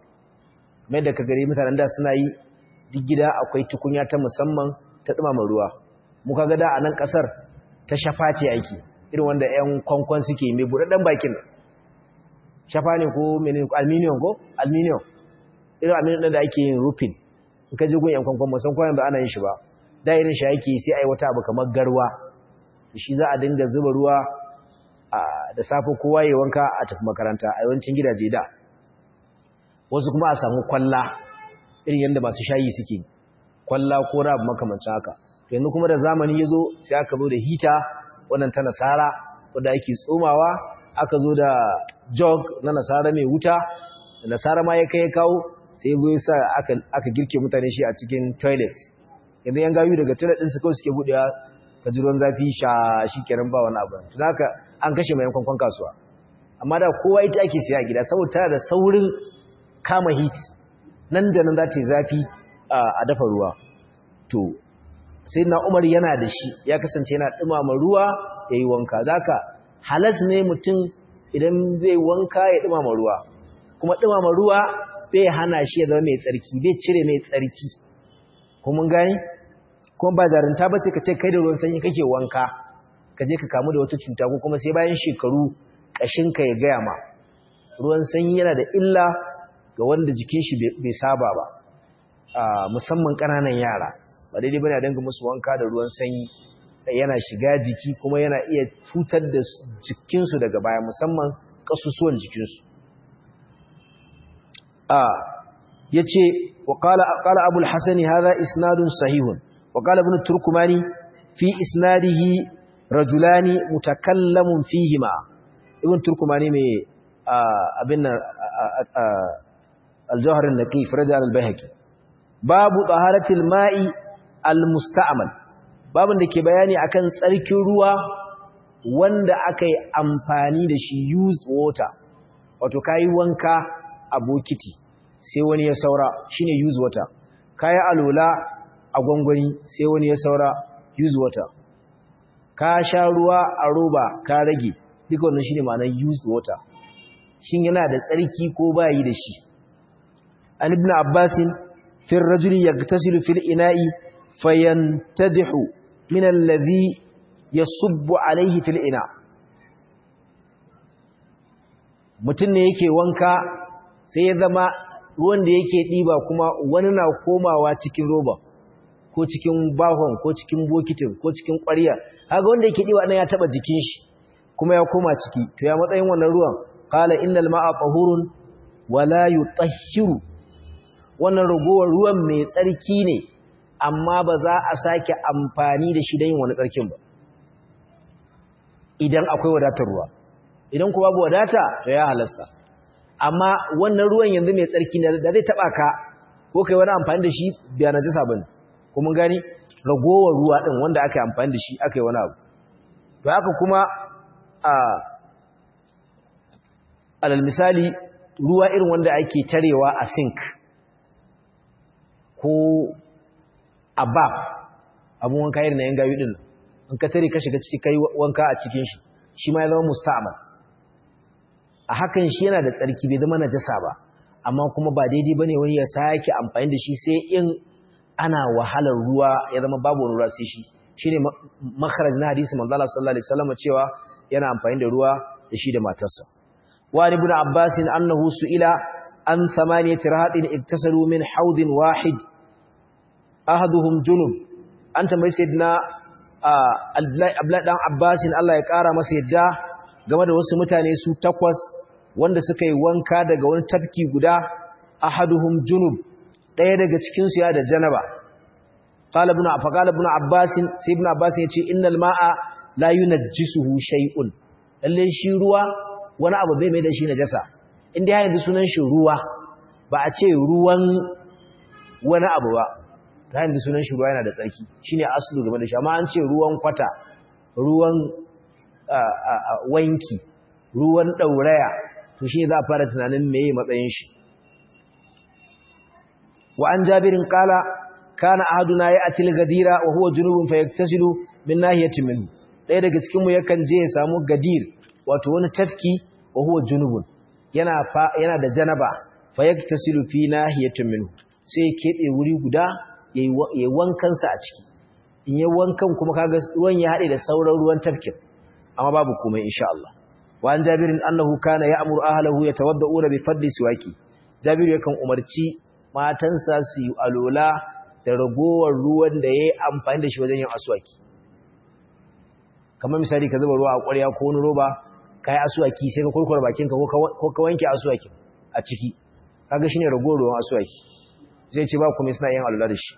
mai da kagare mutanen da suna yi duk gida akwai tukunya ta musamman ta dumama ruwa mu kaga da a nan kasar ta shafa ce ake irin wanda ƴan kwankwan suke mai buɗaɗɗen bakin shafa ne ko menene aluminium ko aluminium irin aluminium da ake yin roofing in ka je gun yan kwankwan musan kwanan ba ana yin shi ba da irin shi ake sai ai wata abu kamar garwa shi za a dinga zuba ruwa da safe kowa ya wanka a tafi makaranta a yawancin gidaje da wasu kuma a samu kwalla irin yadda masu shayi suke kwalla ko rabu makamancin haka yanzu kuma da zamani ya zo sai aka zo da hita wannan ta nasara wadda ake tsomawa aka zo da jog na nasara mai wuta nasara ma ya kai ya kawo sai ya sa aka girke mutane shi a cikin toilet yanzu yan gayu daga toilet din su kawai suke budewa ka ji ruwan zafi sha shikenan ba wani abu to haka an kashe mai kwankwan kasuwa amma da kowa ita ake siya a gida saboda tana da saurin kama heat nan da nan za ta yi zafi a dafa ruwa to sai na umar yana da shi ya kasance yana dumama ruwa ya yi wanka zaka halas ne mutum idan zai wanka ya dumama ruwa kuma dumama ruwa bai hana shi ya zama mai tsarki bai cire mai tsarki kuma gani kuma ba zarinta ba ce ka ce kai da ruwan sanyi kake wanka ka je ka kamu da wata cuta ko kuma sai bayan shekaru ƙashinka ya gaya ma ruwan sanyi yana da illa ga wanda jikin shi bai saba ba musamman ƙananan yara ba daidai bane a danga musu wanka da ruwan sanyi yana shiga jiki kuma yana iya cutar da jikinsu daga baya musamman ƙasusuwan jikinsu ya ce wa ƙala abul hasani haza isnadun sahihun wa ƙala ibn turkumani fi isnadihi rajulani mutakallamun fihima ibn turkumani mai abin nan aljawharin naqif rajal al-bayhaqi babu taharatil ma'i al-musta'mal babun da ke bayani akan tsarkin ruwa wanda aka yi amfani da shi used water wato kayi wanka a bokiti sai wani ya saura shine used water kayi alola a gwangwani sai wani ya saura used water ka sha ruwa a roba ka rage duka wannan shine ma'anar used water shin yana da tsarki ko bayi da shi an ibn abbasin fi rajuli yagtasilu fil ina'i fayantadihu min alladhi yasubbu alayhi fil ina mutum ne yake wanka sai ya zama ruwan da yake diba kuma wani na komawa cikin roba ko cikin bahon ko cikin bokitin ko cikin ƙwarya kaga wanda yake diba nan ya taba jikin shi kuma ya koma ciki to ya matsayin wannan ruwan qala innal ma'a tahurun wala yutahhiru wannan ragowar ruwan mai tsarki ne amma ba za a sake amfani da shi don yin wani tsarkin ba idan akwai wadatar ruwa idan kuma babu wadata to ya halasta amma wannan ruwan yanzu mai tsarki ne da zai taba ka ko kai wani amfani da shi biya na jisa bane ko mun gani ragowar ruwa din wanda aka yi amfani da shi aka yi wani abu to haka kuma a alal misali ruwa irin wanda ake tarewa a sink ko a bab abun wanka irin na yan gayu din in ka tare ka shiga ciki kai wanka a cikin shi shi ma ya zama musta'mal a hakan shi yana da tsarki bai zama najasa ba amma kuma ba daidai bane wani ya sake amfani da shi sai in ana wahalar ruwa ya zama babu wani ruwa sai shi shine makharaj na hadisi manzo Allah sallallahu alaihi wasallam cewa yana amfani da ruwa da shi da matarsa wa ibn abbas annahu su'ila an thamaniyati rahatin iktasalu min haudin wahid ahaduhum junub an tambayi sayyidina abdullahi dan abbasin Allah ya kara masa yadda game da wasu mutane su takwas wanda suka yi wanka daga wani tafki guda ahaduhum junub daya daga cikin su ya da janaba qala ibn afqala ibn abbasin sai ibn abbasin yace innal ma'a la yunajjisuhu shay'un lalle shi ruwa wani abu bai mai da shi najasa inda ya yanzu sunan shi ruwa ba a ce ruwan wani abu ba ta yanzu sunan shi ruwa yana da tsarki shine aslu game da shi amma an ce ruwan kwata ruwan wanki ruwan dauraya to shi za a fara tunanin meye matsayin shi wa an jabirin qala kana ahaduna ya'ti al-gadira wa huwa junubun fayaktasilu min nahiyatin minhu ɗaya daga cikin mu yakan je ya samu gadir wato wani tafki wa huwa junubun yana yana da janaba fayaktasilu fi nahiyatin minhu sai ya kebe wuri guda yayi wankan sa a ciki in yayi wankan kuma kaga ruwan ya hade da sauran ruwan tafkin amma babu komai insha Allah wa an jabirin annahu kana ya'muru ahlahu yatawadda'una bi fadli siwaki jabiru yakan umarci matansa su yi alola da ragowar ruwan da yayi amfani da shi wajen yin aswaki kamar misali ka zuba ruwa a ƙwarya ko wani roba kai aswaki sai ka kurkura bakinka ko ka wanke aswaki a ciki kaga shine ragowar ruwan aswaki zai ce ba kuma suna yin alula da shi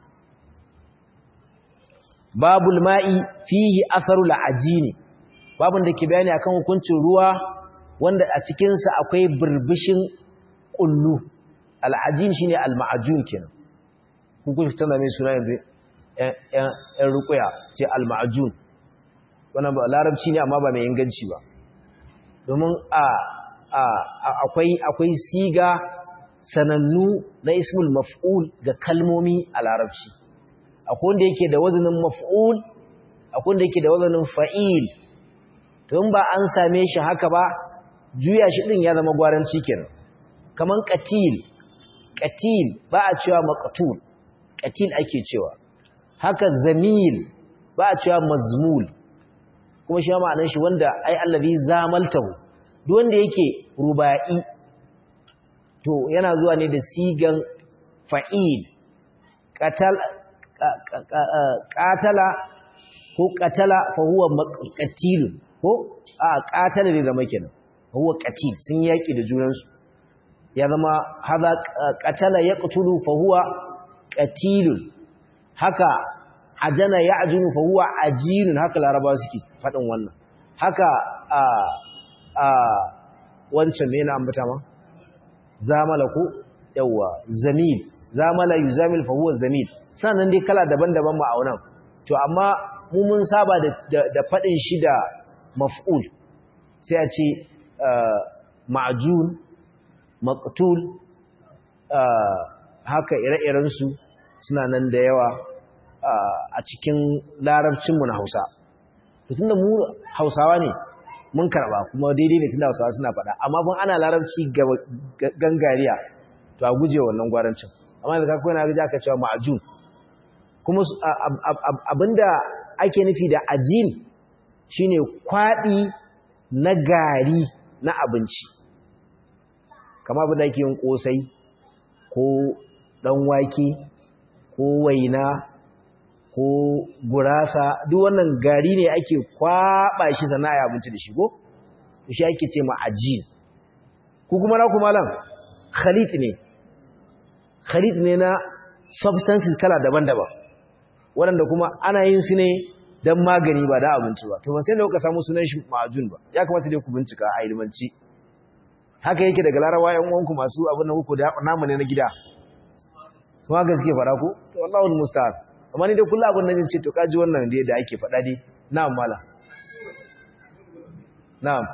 babul ma'i fihi atharul ajini babun da ke bayani akan hukuncin ruwa wanda a cikin sa akwai burbushin kullu al'ajin shine al-ma'jun kenan hukunci tana mai suna yanzu ‘yan rukuya ce al-ma'ajun wannan ba larabci ne amma ba mai inganci ba domin akwai siga sanannu na ismul maf'ul ga kalmomi a larabci akwai wanda yake da wazanin maf'ul akwai wanda yake da wazanin fa'il to in ba an same shi haka ba juya shi din ya zama gwaranci kenan kaman qatil qatil ba a cewa maqtul qatil ake cewa haka zamil ba a cewa mazmul kuma shi ma'anar shi wanda ai allazi zamaltahu duk wanda yake ruba'i to yana zuwa ne da sigan fa'il qatal qatala ko qatala fa huwa maqtil ko a qatala ne da makenan huwa qatil sun yaki da junansu ya zama hadha qatala yaqtulu fa huwa qatilun haka ajana ya'junu fa huwa ajinun haka laraba suke fadin wannan haka a a wancan me na ambata ma zamala ko yawa zamil zamala yuzamil fa huwa zamil sannan dai kala daban-daban ma aunan to amma mu mun saba da da fadin shi da maf'ul sai a ce ma'jun maqtul haka ire-iren su suna nan da yawa a cikin larabcinmu na Hausa. Tunda mu Hausawa ne mun karba kuma daidai ne tunda Hausawa suna faɗa, amma kun ana larabci gangariya to a guje wannan gwarancin. Amma da kakwai na gaji aka cewa ma'ajun. Kuma abinda ake nufi da ajin shine kwaɗi na gari na abinci. Kama abin da ake yin ƙosai ko ɗan wake ko waina ko gurasa duk wannan gari ne ake kwaba shi sana'a abinci da shi ko shi ake ce ma ajin ku kuma na kuma lan khalit ne khalit ne na substances kala daban-daban waɗanda kuma ana yin su ne don magani ba da abinci ba to ban sai da kuka samu sunan shi ma'ajun ba ya kamata dai ku bincika a ilmanci haka yake daga larawa yan uwanku masu abin da kuku da namu ne na gida su haka suke fara ku to wallahi musta'an amma ni dai kullu abin nan ce to kaji wannan dai da ake faɗa dai na'am mala na'am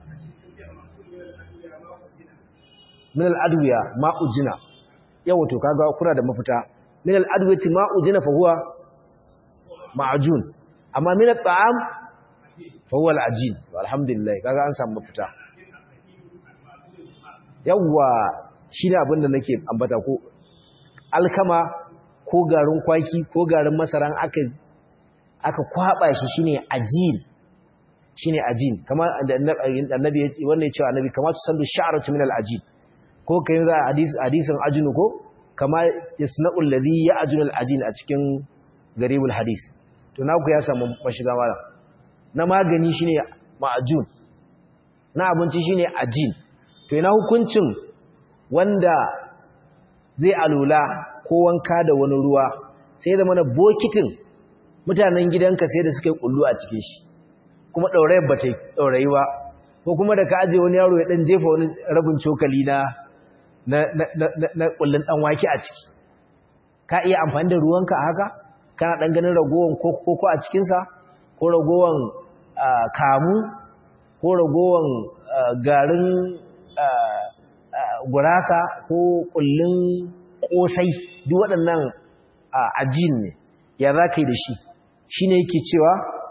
min al-adwiya ma'ujina yawa to kaga kuna da mafita min al-adwiyati ma'ujina fa huwa ma'jun amma min at-ta'am fa huwa al-ajin alhamdulillah kaga an samu mafita yawa shine abin da nake ambata ko alkama ko garin kwaki ko garin masaran aka aka kwaba shi shine ajin shine ajin kamar annabi wannan cewa annabi kamar su sandu sha'ratu min al-ajin ko kai za hadis hadisin ajinu ko kama yasna'u alladhi ya'junu al-ajin a cikin garibul hadis to naku ya samu mashiga mala na magani shine ma'ajun na abinci shine ajin to ina hukuncin wanda zai alula ko wanka da wani ruwa sai da mana bokitin mutanen gidanka sai da suka yi kullu a cikin shi kuma ɗaurayar ba ta ɗaurayi ba ko kuma da ka aje wani yaro ya ɗan jefa wani rabin cokali na na ƙullun ɗan wake a ciki ka iya amfani da ruwanka a haka kana ɗan ganin ragowar koko a cikinsa ko ragowar kamu ko ragowar garin gurasa ko ƙullun ƙosai duk waɗannan ajin ne ya za ka yi da shi shi ne yake cewa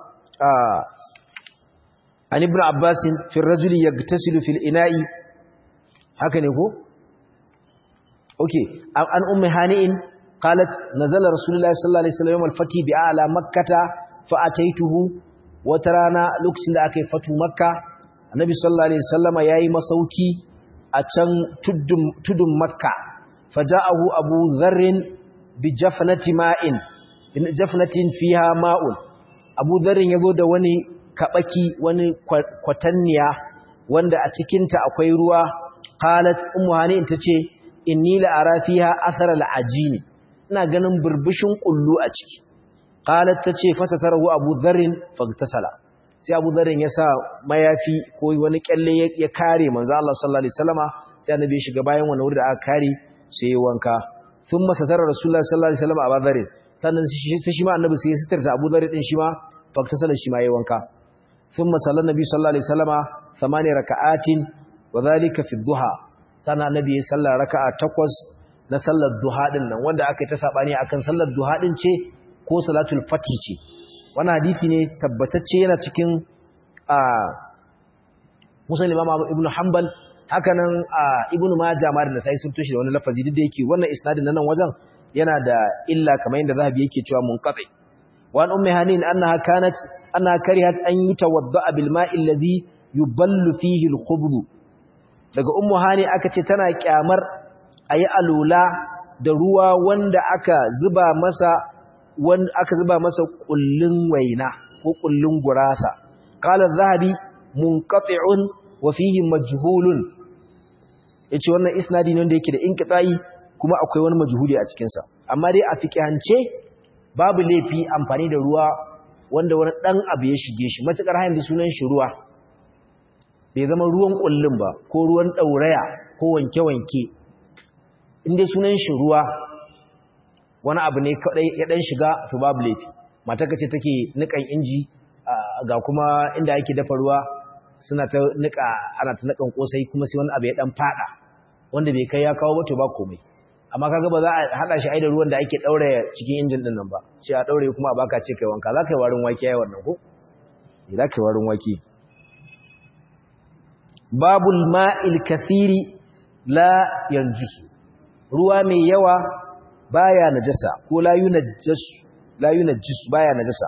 an ibn abbasin fi rajuli ya tasiru fil ina'i haka ne ko? ok an ummi hani'in qalat nazala rasulullahi sallallahu alaihi wasallam al-fati bi ala makkata fa ataituhu wata rana lokacin da aka yi fatu makka annabi sallallahu alaihi wasallama yayi masauki a can tudun makka faja'ahu abu dharrin bi jafnati ma'in in jafnatin fiha ma'un abu dharrin yazo da wani kabaki wani kwatanniya wanda a cikin ta akwai ruwa qalat ummu hani tace inni la ara fiha athar al-ajin ina ganin burbushin kullu a ciki qalat tace fasatarahu abu dharrin fagtasala sai abu dharrin ya sa mayafi ko wani kyalle ya kare manzo Allah sallallahu alaihi wasallama sai annabi ya shiga bayan wani wuri da aka kare sai ya wanka thumma satara rasulullahi sallallahu alaihi wasallama abu dharrin sannan sai shi ma annabi sai ya sitarta Abu Dharr din shi ma faktasala shi ma yayi wanka thumma sallan nabi sallallahu alaihi wasallama thamani raka'atin wa dhalika fi duha sannan annabi ya salla raka'a takwas na sallar duha din nan wanda aka yi ta sabani akan sallar duha din ce ko salatul fati ce wannan hadisi ne tabbatacce yana cikin a Musa Imam Ibn Hanbal haka nan Ibn Majah ma da Nasa'i sun tushe da wani lafazi duk da yake wannan isnadin nan wajen yana da illa kamar yadda Zahabi yake cewa munqati wa an ummi hanin annaha kanat annaha karihat an yutawadda bil ma'i alladhi yuballu fihi al khubz daga ummu hani aka ce tana kyamar ayi alula da ruwa wanda aka zuba masa wanda aka zuba masa kullun waina ko kullun gurasa qala zahabi munqati'un wa fihi majhulun yace wannan isnadi ne wanda yake da inqita'i kuma akwai wani majhuli a cikin sa amma dai a fiqhance babu laifi amfani da ruwa wanda wani dan abu ya shige shi matakar hayin da sunan shi ruwa bai zama ruwan kullun ba ko ruwan dauraya ko wanke-wanke inda sunan shi ruwa wani abu ne kadai ya dan shiga to babu laifi mata kace take nikan inji ga kuma inda ake dafa ruwa suna ta nika ana ta nikan kosai kuma sai wani abu ya dan fada wanda bai kai ya kawo ba to ba komai amma kaga ba za a hada shi ai da ruwan da ake daure cikin injin din nan ba sai a daure kuma a baka ce kai wanka za ka yi warin wake yayi wannan ko za ka yi warin wake babul ma'il kathiri la yanjusu ruwa mai yawa baya najasa ko la yunajjasu la yunajjis baya najasa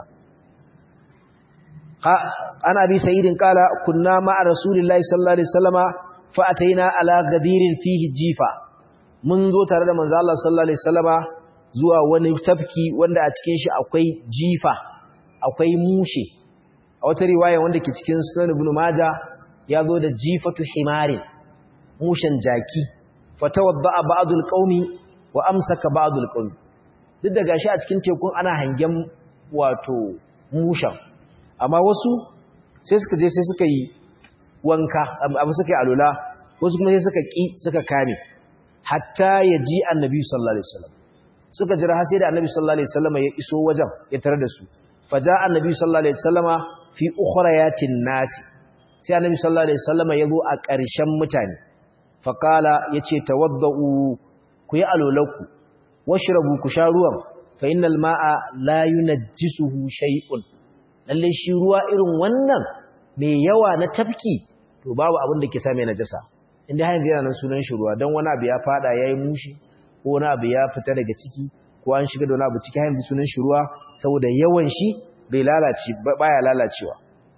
ana bi sayyidin kala kunna ma'a rasulillahi sallallahu alaihi wasallama fa ataina ala gadirin fihi jifa mun zo tare da manzo Allah sallallahu alaihi wasallama zuwa wani tafki wanda a cikin shi akwai jifa akwai mushe a wata riwaya wanda ke cikin sunan ibn majah ya zo da jifatu himarin mushen jaki fatawadda ba'dul qaumi wa amsaka ba'dul qaumi duk da gashi a cikin tekun ana hangen wato mushan amma wasu sai suka je sai suka yi wanka abu suka yi alula wasu kuma sai suka ki suka kame hatta ya ji annabi sallallahu alaihi wasallam suka jira har sai da annabi sallallahu alaihi wasallam ya iso wajen ya tare da su faja annabi sallallahu alaihi wasallama fi ukhrayatin nasi sai annabi sallallahu alaihi wasallama ya zo a ƙarshen mutane faqala yace tawaddau ku yi alulaku washrabu ku sha ruwan fa innal ma'a la yunajjisuhu shay'un lalle shi ruwa irin wannan mai yawa na tafki to babu abin da ke sa mai najasa inda har yanzu yana nan sunan shi ruwa dan wani abu ya fada yayi mushi ko wani abu ya fita daga ciki ko an shiga da wani abu ciki har yanzu sunan shi ruwa saboda yawan shi bai lalace baya lalacewa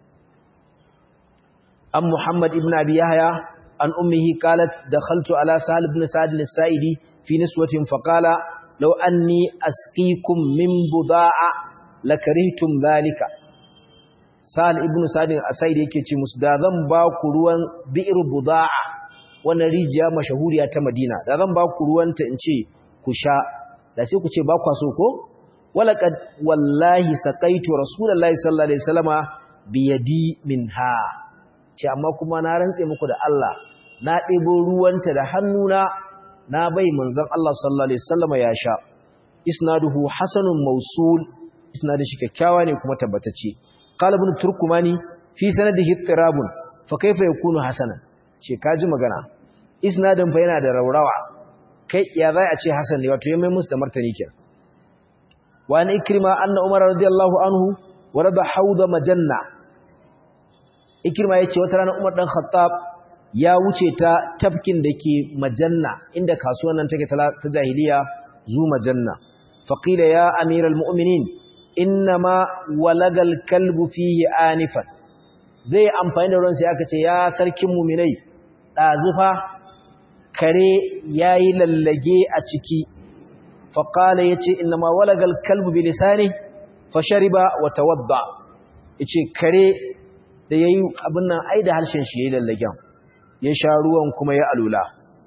an Muhammad ibn Abi Yahya an ummihi qalat dakhaltu ala Sahal ibn Sa'd al-Sa'idi fi niswatin faqala law anni asqikum min buda'a lakarihtum dhalika Sahal ibn Sa'd al-Sa'idi yake ce musu da zan ba ku ruwan bi'r buda'a wannan rijiya mashahuriya ta Madina da zan ba ku ruwanta in ce ku sha da sai ku ce ba kwa so ko walaqad wallahi saqaitu rasulullahi sallallahu alaihi wasallama biyadi minha ce amma kuma na rantse muku da Allah na ɗebo ruwanta da hannuna na bai manzon Allah sallallahu alaihi wasallama ya sha isnaduhu hasanun mawsul isnadin shi kyakkyawa ne kuma tabbatacce qala ibn turkumani fi sanadihi ittirabun fa kaifa yakunu hasanan ce kaji magana isnadin fa yana da raurawa kai ya zai a ce hasan ne wato ya mai musu da martani kenan wa an ikrima anna umar radiyallahu anhu warada hauda majanna ikrima yace wata rana umar dan khattab ya wuce ta tafkin dake majanna inda kasuwan nan take ta jahiliya zu majanna faqila ya amiral mu'minin innama walagal kalbu fihi anifan zai amfani da ruwan sai aka ce ya sarkin mu'minai dazufa kare yayi lallage a ciki faqala yace innama walagal kalbu bi lisani fashariba wa tawadda yace kare da yayi abin nan ai da harshen shi yayi lallagen ya sha ruwan kuma ya alula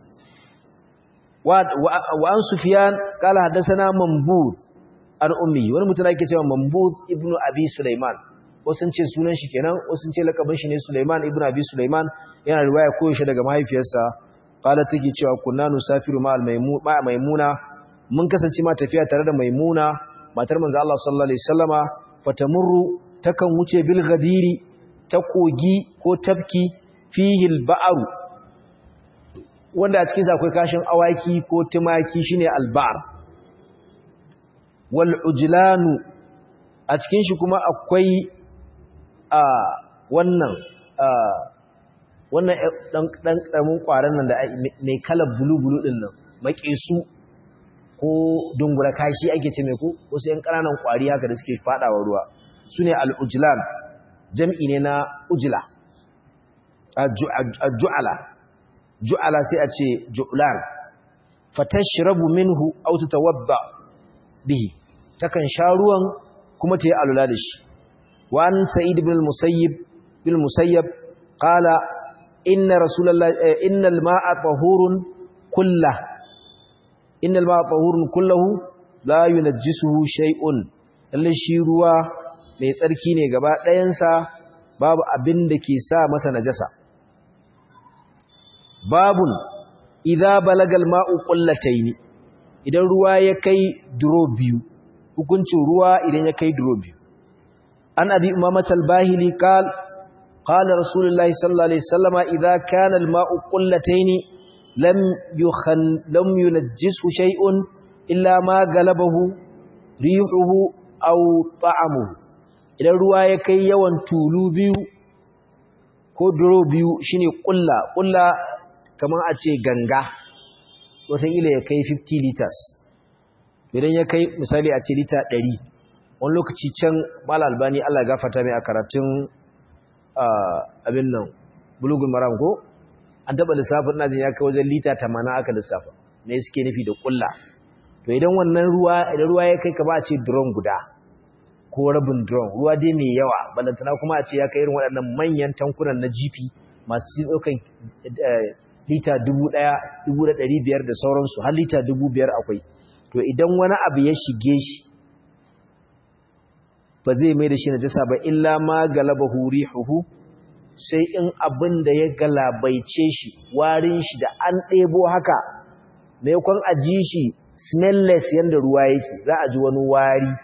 wa an sufyan qala hadathana mambud an ummi wani mutum yake cewa mambud ibnu abi sulaiman wasu ce sunan shi kenan wasu ce lakabin shi ne sulaiman ibnu abi sulaiman yana riwaya koyaushe daga mahaifiyarsa qala take cewa kunna nusafiru ma maimuna mun kasance ma tafiya tare da maimuna matar manzo Allah sallallahu alaihi wasallama fatamurru takan wuce bil ghadiri ta kogi ko tafki fihi al ba'ru wanda a cikin sa akwai kashin awaki ko tumaki shine al ba'r wal ujlanu a cikin shi kuma akwai a wannan wannan dan dan karamin kwaran nan da mai kalar bulu bulu din nan makesu ko dungura kashi ake ce mai ko wasu yan kananan kwari haka da suke fadawa ruwa sune al-ujlan jam'i ne na ujla ju'ala ju'ala sai a ce ju'lan fatashrabu minhu aw tatawadda bihi takan sha ruwan kuma ta yi alula da shi wa an sa'id ibn al-musayyib bil musayyab qala inna rasulullahi innal ma'a tahurun kullah innal ma'a tahurun kullahu la yunajjisuhu shay'un lalle shi ruwa mai tsarki ne gaba ɗayansa babu abin da ke sa masa najasa babun idza balagal ma'u qullataini idan ruwa ya kai duro biyu hukuncin ruwa idan ya kai duro biyu an abi umamat al-bahili qal qala rasulullahi sallallahu alaihi wasallama idza kana al-ma'u qullataini lam yukhan lam yunajjisu shay'un illa ma galabahu rihuhu aw ta'amuhu idan ruwa ya kai yawan tulu biyu ko duro biyu shine kulla kulla kamar a ce ganga wataƙila ya kai 50 liters idan ya kai misali a ce lita 100 wani lokaci can mala albani Allah gafata mai a karatun abin nan bulugun maram ko an taɓa lissafin najin ya kai wajen lita 80 aka lissafa me suke nufi da kulla to idan wannan ruwa idan ruwa ya kai ka ba a ce drum guda ko rabin drum ruwa dai mai yawa balantana kuma a ce ya kai irin waɗannan manyan tankunan na GP masu ɗaukan lita dubu ɗaya dubu da ɗari biyar da sauransu har lita dubu biyar akwai to idan wani abu ya shige shi ba zai mai da shi najasa ba illa ma galaba huri huhu sai in abin da ya galabaice shi warin shi da an ɗebo haka maimakon a ji shi smellless yadda ruwa yake za a ji wani wari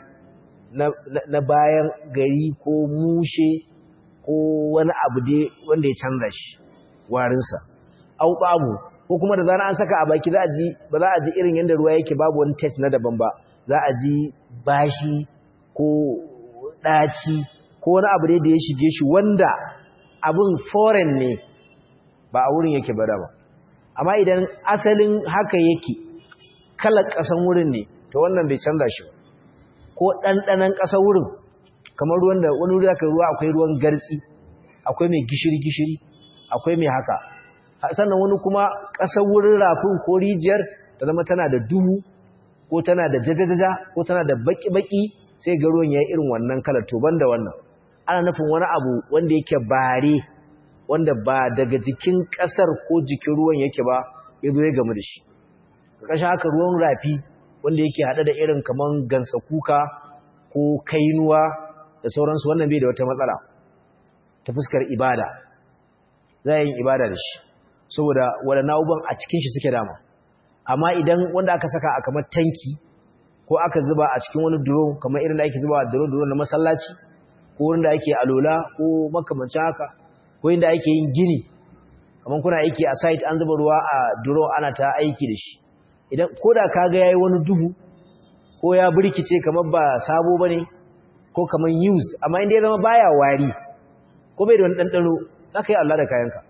na bayan gari ko mushe ko wani abu dai wanda ya canza shi warinsa au babu ko kuma da zana an saka a baki za a ji ba za a ji irin yadda ruwa yake babu wani test na daban ba za a ji bashi ko ɗaci ko wani abu dai da ya shige shi wanda abin foreign ne ba a wurin yake bada ba amma idan asalin haka yake kalar ƙasan wurin ne to wannan bai canza shi ba ko ɗanɗanan ƙasar wurin kamar ruwan da wani wuri aka ruwa akwai ruwan gartsi akwai mai gishiri-gishiri akwai mai haka sannan wani kuma ƙasar wurin rafin ko rijiyar ta zama tana da duhu ko tana da jajajaja ko tana da baki-baki sai ga ruwan ya irin wannan kalar to da wannan ana nufin wani abu wanda yake bare wanda ba daga jikin ƙasar ko jikin ruwan yake ba ya zo ya gamu da shi ƙarshen haka ruwan rafi wanda yake haɗe da irin kaman gansa kuka ko kainuwa da sauransu wannan bai da wata matsala ta fuskar ibada za a yin ibada da shi saboda waɗannan abubuwan a cikin shi suke dama amma idan wanda aka saka a kamar tanki ko aka zuba a cikin wani duro kamar irin da ake zuba a duro-duro na masallaci ko wanda ake alola ko makamancin haka ko inda ake yin gini kamar kuna aiki a site an zuba ruwa a duro ana ta aiki da shi idan ko da ka ga yayi wani duhu ko ya burkice kamar ba sabo bane ko kamar used amma inda ya zama baya wari ko bai da wani dandano zaka yi Allah da kayanka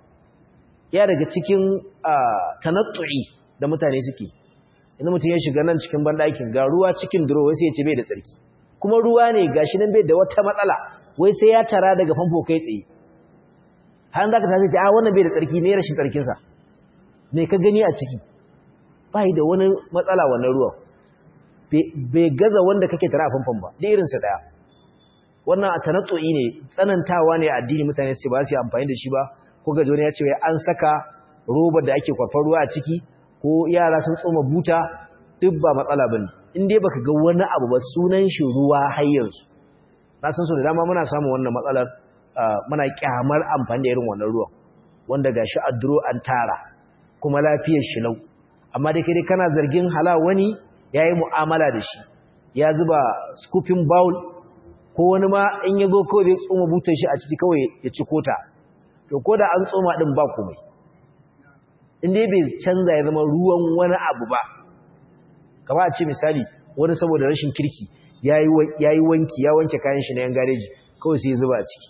ya daga cikin tanattu'i da mutane suke idan mutum ya shiga nan cikin bandakin ga ruwa cikin duro wai sai ya ce bai da tsarki kuma ruwa ne gashi nan bai da wata matsala wai sai ya tara daga famfo kai tsaye har zaka tashi ce a wannan bai da tsarki ne rashin tsarkinsa me ka gani a ciki bai da wani matsala wannan ruwan bai gaza wanda kake tara a famfon ba da irinsa daya wannan a tanatso'i ne tsanantawa ne a addini mutane su ce ba su yi amfani da shi ba ko gaji wani ya ce an saka robar da ake kwafar ruwa a ciki ko yara sun tsoma buta duk ba matsala ba ne in dai baka ga wani abu ba sunan shi ruwa har yanzu na san so da dama muna samun wannan matsalar muna kyamar amfani da irin wannan ruwan wanda gashi a duro an tara kuma lafiyar shi lau amma da kai kana zargin hala wani ya yi mu'amala da shi ya zuba scooping bowl ko wani ma in ya zo kawai zai tsoma butar shi a ciki kawai ya ci kota to ko da an tsoma din ba komai inda bai canza ya zama ruwan wani abu ba kama a ce misali wani saboda rashin kirki ya yi wanki ya wanke kayan shi na yan gareji kawai sai ya zuba a ciki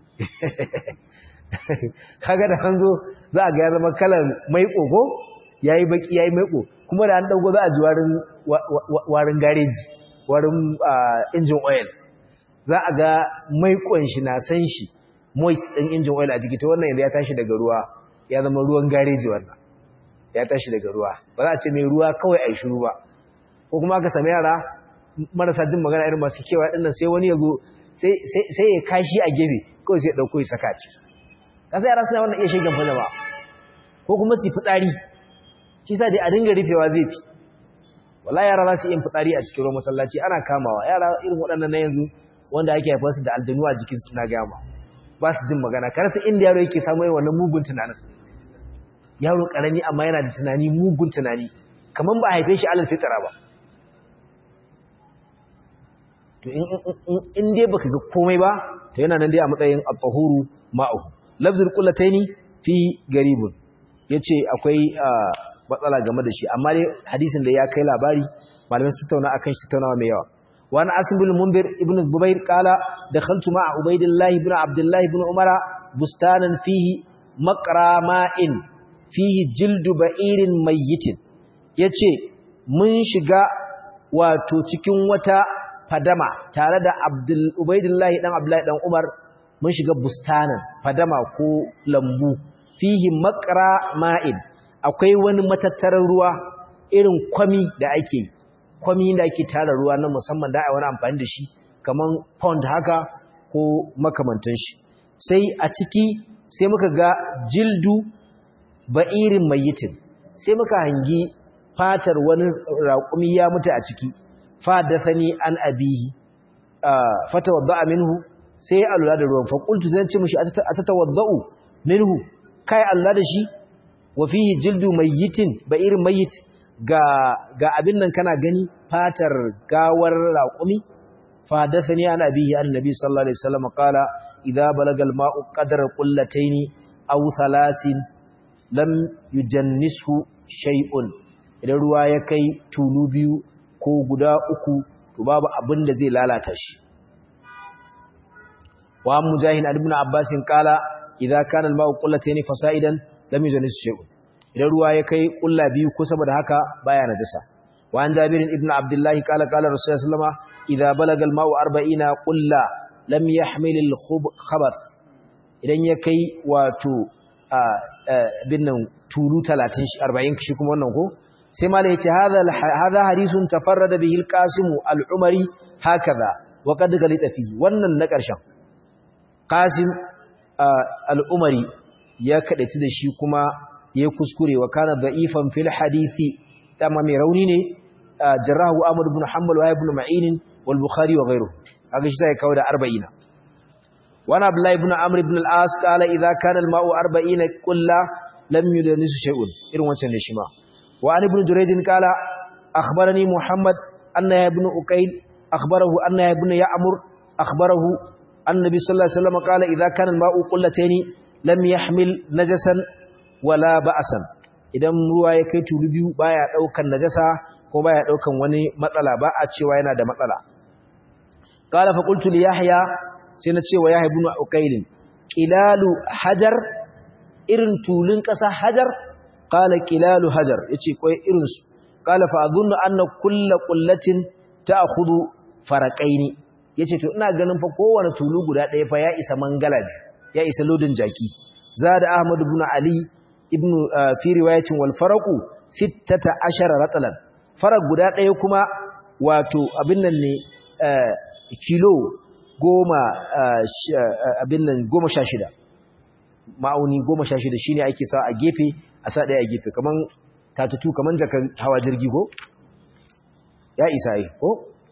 kaga da an zo za a ga ya zama kalar maiƙo ko ya yi baki ya yi maiƙo kuma da an ɗauko za a ji warin gareji warin injin oil za a ga maiƙon shi na san shi moist ɗin injin oil a jiki ta wannan yanzu ya tashi daga ruwa ya zama ruwan gareji wannan ya tashi daga ruwa ba za a ce mai ruwa kawai a yi shiru ba ko kuma aka sami yara marasa jin magana irin masu kewa ɗin nan sai wani ya zo sai ya kashi a gefe kawai sai ya ɗauko ya saka ci kasa yara suna wannan iya shegen fada ba ko kuma su fitsari shi sa dai a dinga rufewa zai fi wala yara za su yin fitsari a cikin ruwan masallaci ana kamawa yara irin waɗannan na yanzu wanda ake haifar su da aljanu a jikin suna gama ba su jin magana karatu inda yaro yake samu yin wannan mugun tunanin yaro karami amma yana da tunani mugun tunani kamar ba a haife shi alal fitara ba to in dai baka ga komai ba to yana nan dai a matsayin at-tahuru ma'ahu lafzul qullataini fi garibun yace akwai matsala game da shi amma dai hadisin da ya kai labari malamai su tattauna akan shi tattaunawa mai yawa wa an asim bin mundir ibn zubair qala dakhaltu ma'a ubaydillah ibn abdullah ibn umara bustanan fihi maqrama'in fihi jildu ba'irin mayyitin yace mun shiga wato cikin wata fadama tare da abdul ubaydillah dan abdullah dan umar mun shiga bustanan fadama ko lambu fihi maqra ma'in akwai wani matattarar ruwa irin kwami da ake kwami da ake tara ruwa na musamman da ai wani amfani da shi kaman pond haka ko makamantan shi sai a ciki sai muka ga jildu ba'irin mayitin sai muka hangi fatar wani raƙumi ya mutu a ciki fa dasani an abihi fata wadda minhu sai ya alula da ruwan faƙultu zan ce mashi a tatawadda'u minhu kai Allah da shi wa fihi jildu mayyitin ba irin mayyit ga ga abin nan kana gani fatar gawar raƙumi fa dathani an abihi annabi sallallahu alaihi wasallam qala idza balaga al-ma'u qadra qullatayn aw thalathin lam yujannishu shay'un idan ruwa ya kai tulu biyu ko guda uku to babu abin da zai lalata shi wa mujahid ibn abbas qala idza kana al-ma'u qullatayn fasa'idan lam yujannis shay'un idan ruwa ya kai kulla biyu ko saboda haka baya najasa wa an jabir ibn abdullah qala qala rasulullah sallama idza balaga al-ma'u 40 qulla lam yahmil al-khabath idan ya kai wato binnan tulu 30 40 shi kuma wannan ko sai malai yace hadha hadha hadisun tafarrada bihi al-qasim al-umari hakaza wa qad galita fihi wannan na karshen qasim al-umari ya kadaci da shi kuma ya kuskure wa kana da'ifan fil hadisi dama mai rauni ne jarrahu Ahmad ibn Hanbal wa ibn Ma'in wal Bukhari wa ghayruhu kaga shi sai kawo da 40 wa Abdullah ibn Amr ibn al-As qala idza kana al-ma'u 40 qulla lam yudanisu shay'un irin wancan ne shi ma wa an ibn Jurayj qala akhbarani Muhammad anna ibn Uqayl akhbarahu anna ibn Ya'mur akhbarahu annabi sallallahu alaihi wasallam qala idza kana al-ma'u qullatayn lam yahmil najasan wala ba'asan idan ruwa ya kai tulu biyu baya daukan najasa ko baya daukan wani matsala ba a cewa yana da matsala qala fa qultu li yahya sai na cewa yahya ibn uqayl qilalu hajar irin tulun kasa hajar qala qilalu hajar yace koi irin su qala fa adhunnu anna kull qullatin ta'khudhu faraqaini yace to ina ganin fa kowane tulu guda ɗaya fa ya isa mangala ya isa lodin jaki zada ahmad ibn ali ibn fi riwayatin wal faraqu 16 ratalan faraq guda ɗaya kuma wato abin nan ne kilo goma abin nan goma sha shida ma'auni goma sha shida shine ake sa a gefe a sa ɗaya a gefe kaman tatutu kaman jakan hawa jirgi ko ya isa yi ko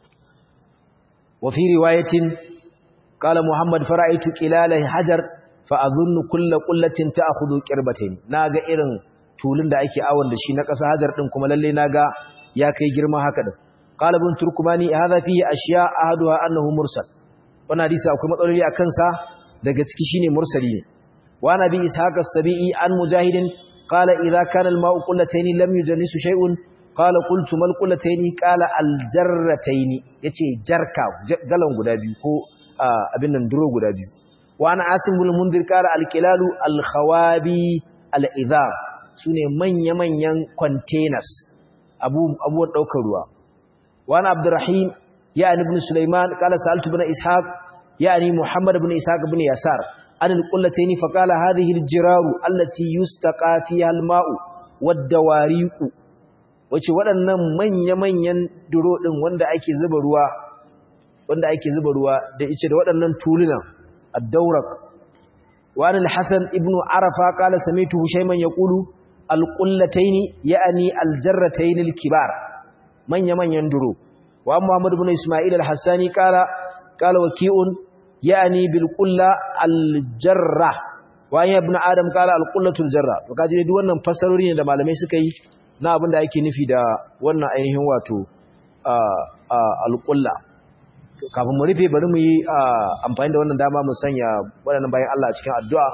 wa fi riwayatin qala muhammad fara'aitu qilala hajar fa'azunnu kulla kullatin ta akudu ƙirbatin na ga irin tulun da ake awon da shi na ƙasa hajar ɗin kuma lalle na ga ya kai girma haka ɗin qala ibn turkumani hadha fihi ashiya ahaduha annahu mursal wannan hadisi akwai matsaloli a kansa daga ciki shine mursali ne wa nabi ishaq as-sabi'i an mujahidin qala idha kana al-ma'u qullatayn lam yujannisu shay'un qala qultu mal qullatayn qala al-jarratayn yace jarka galan guda biyu ko abin nan duro guda biyu wa ana asim bin munzir qala al-qilalu al-khawabi al-idham sune manya-manyan containers abu abuwan daukar ruwa wa ana abdurrahim يعني ابن سليمان قال سألت ابن إسحاق يعني محمد بن إسحاق بن يسار عن القلتين فقال هذه الجرار التي يستقى فيها الماء والدواريق wace waɗannan manya-manyan duro ɗin wanda ake zuba ruwa wanda ake zuba ruwa da ice da waɗannan tulunan ad-dawraq wa an al-hasan ibn arafa qala sami'tu shayman yaqulu al-qullatayn ya'ni al-jarratayn al-kibar manya-manyan duro وعن محمد بن إسماعيل الحساني قال قال وكيء يعني بالقلة الجرة وعن ابن آدم قال القلة الجرة وكاجي دي wannan fasarori ne da malamai suka yi na abin da ake nufi da wannan ainihin wato alƙulla kafin mu rufe bari mu yi amfani da wannan dama mu sanya waɗannan bayan Allah cikin addu'a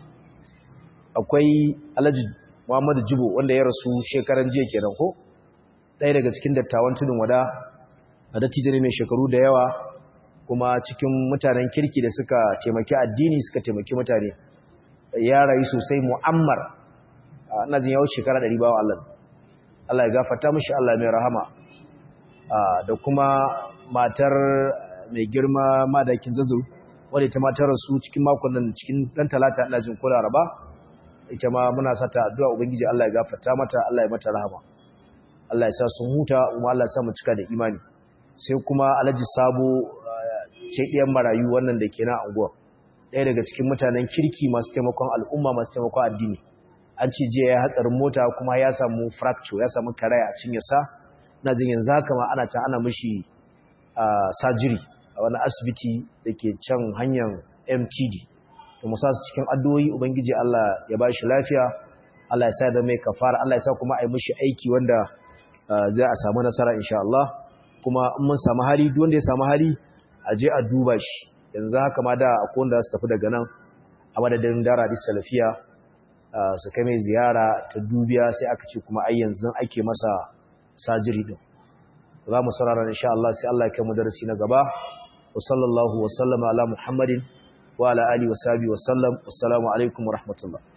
akwai Alhaji Muhammadu Jibo wanda ya rasu shekaran jiya kenan ko ɗaya daga cikin dattawan tudun wada a dattijo ne mai shekaru da yawa kuma cikin mutanen kirki da suka taimaki addini suka taimaki mutane ya rayu sosai mu'ammar ina jin yawo shekara ɗari bawa Allah Allah ya gafarta mishi Allah mai rahama da kuma matar mai girma madakin zazzau wadda ita matar rasu cikin makon nan cikin ɗan talata ina jin ko laraba ita ma muna sata addu'a ubangiji Allah ya gafarta mata Allah ya mata rahama Allah ya sa sun huta kuma Allah ya sa mu cika da imani sai kuma alhaji sabo ce ɗiyan marayu wannan da ke na anguwa ɗaya daga cikin mutanen kirki masu taimakon al'umma masu taimakon addini an ce jiya ya hatsarin mota kuma ya samu fracture ya samu karaya a cinyarsa na jin yanzu haka ma ana can ana mishi sajiri a wani asibiti da ke can hanyar mtd to musa su cikin addu'o'i ubangiji allah ya ba shi lafiya allah ya sa da mai kafara allah ya sa kuma a yi mishi aiki wanda zai a samu nasara insha Allah kuma in mun samu hali duk wanda ya samu hali a je a duba shi yanzu haka ma da akwai wanda su tafi daga nan a madadin dara da salafiya su kai mai ziyara ta dubiya sai aka ce kuma ai yanzu ake masa sajiri din za mu saurara insha Allah sai Allah ya kai mu darasi na gaba wa sallallahu wa sallama ala muhammadin wa ala alihi wa sahbihi wa sallam assalamu alaikum wa rahmatullah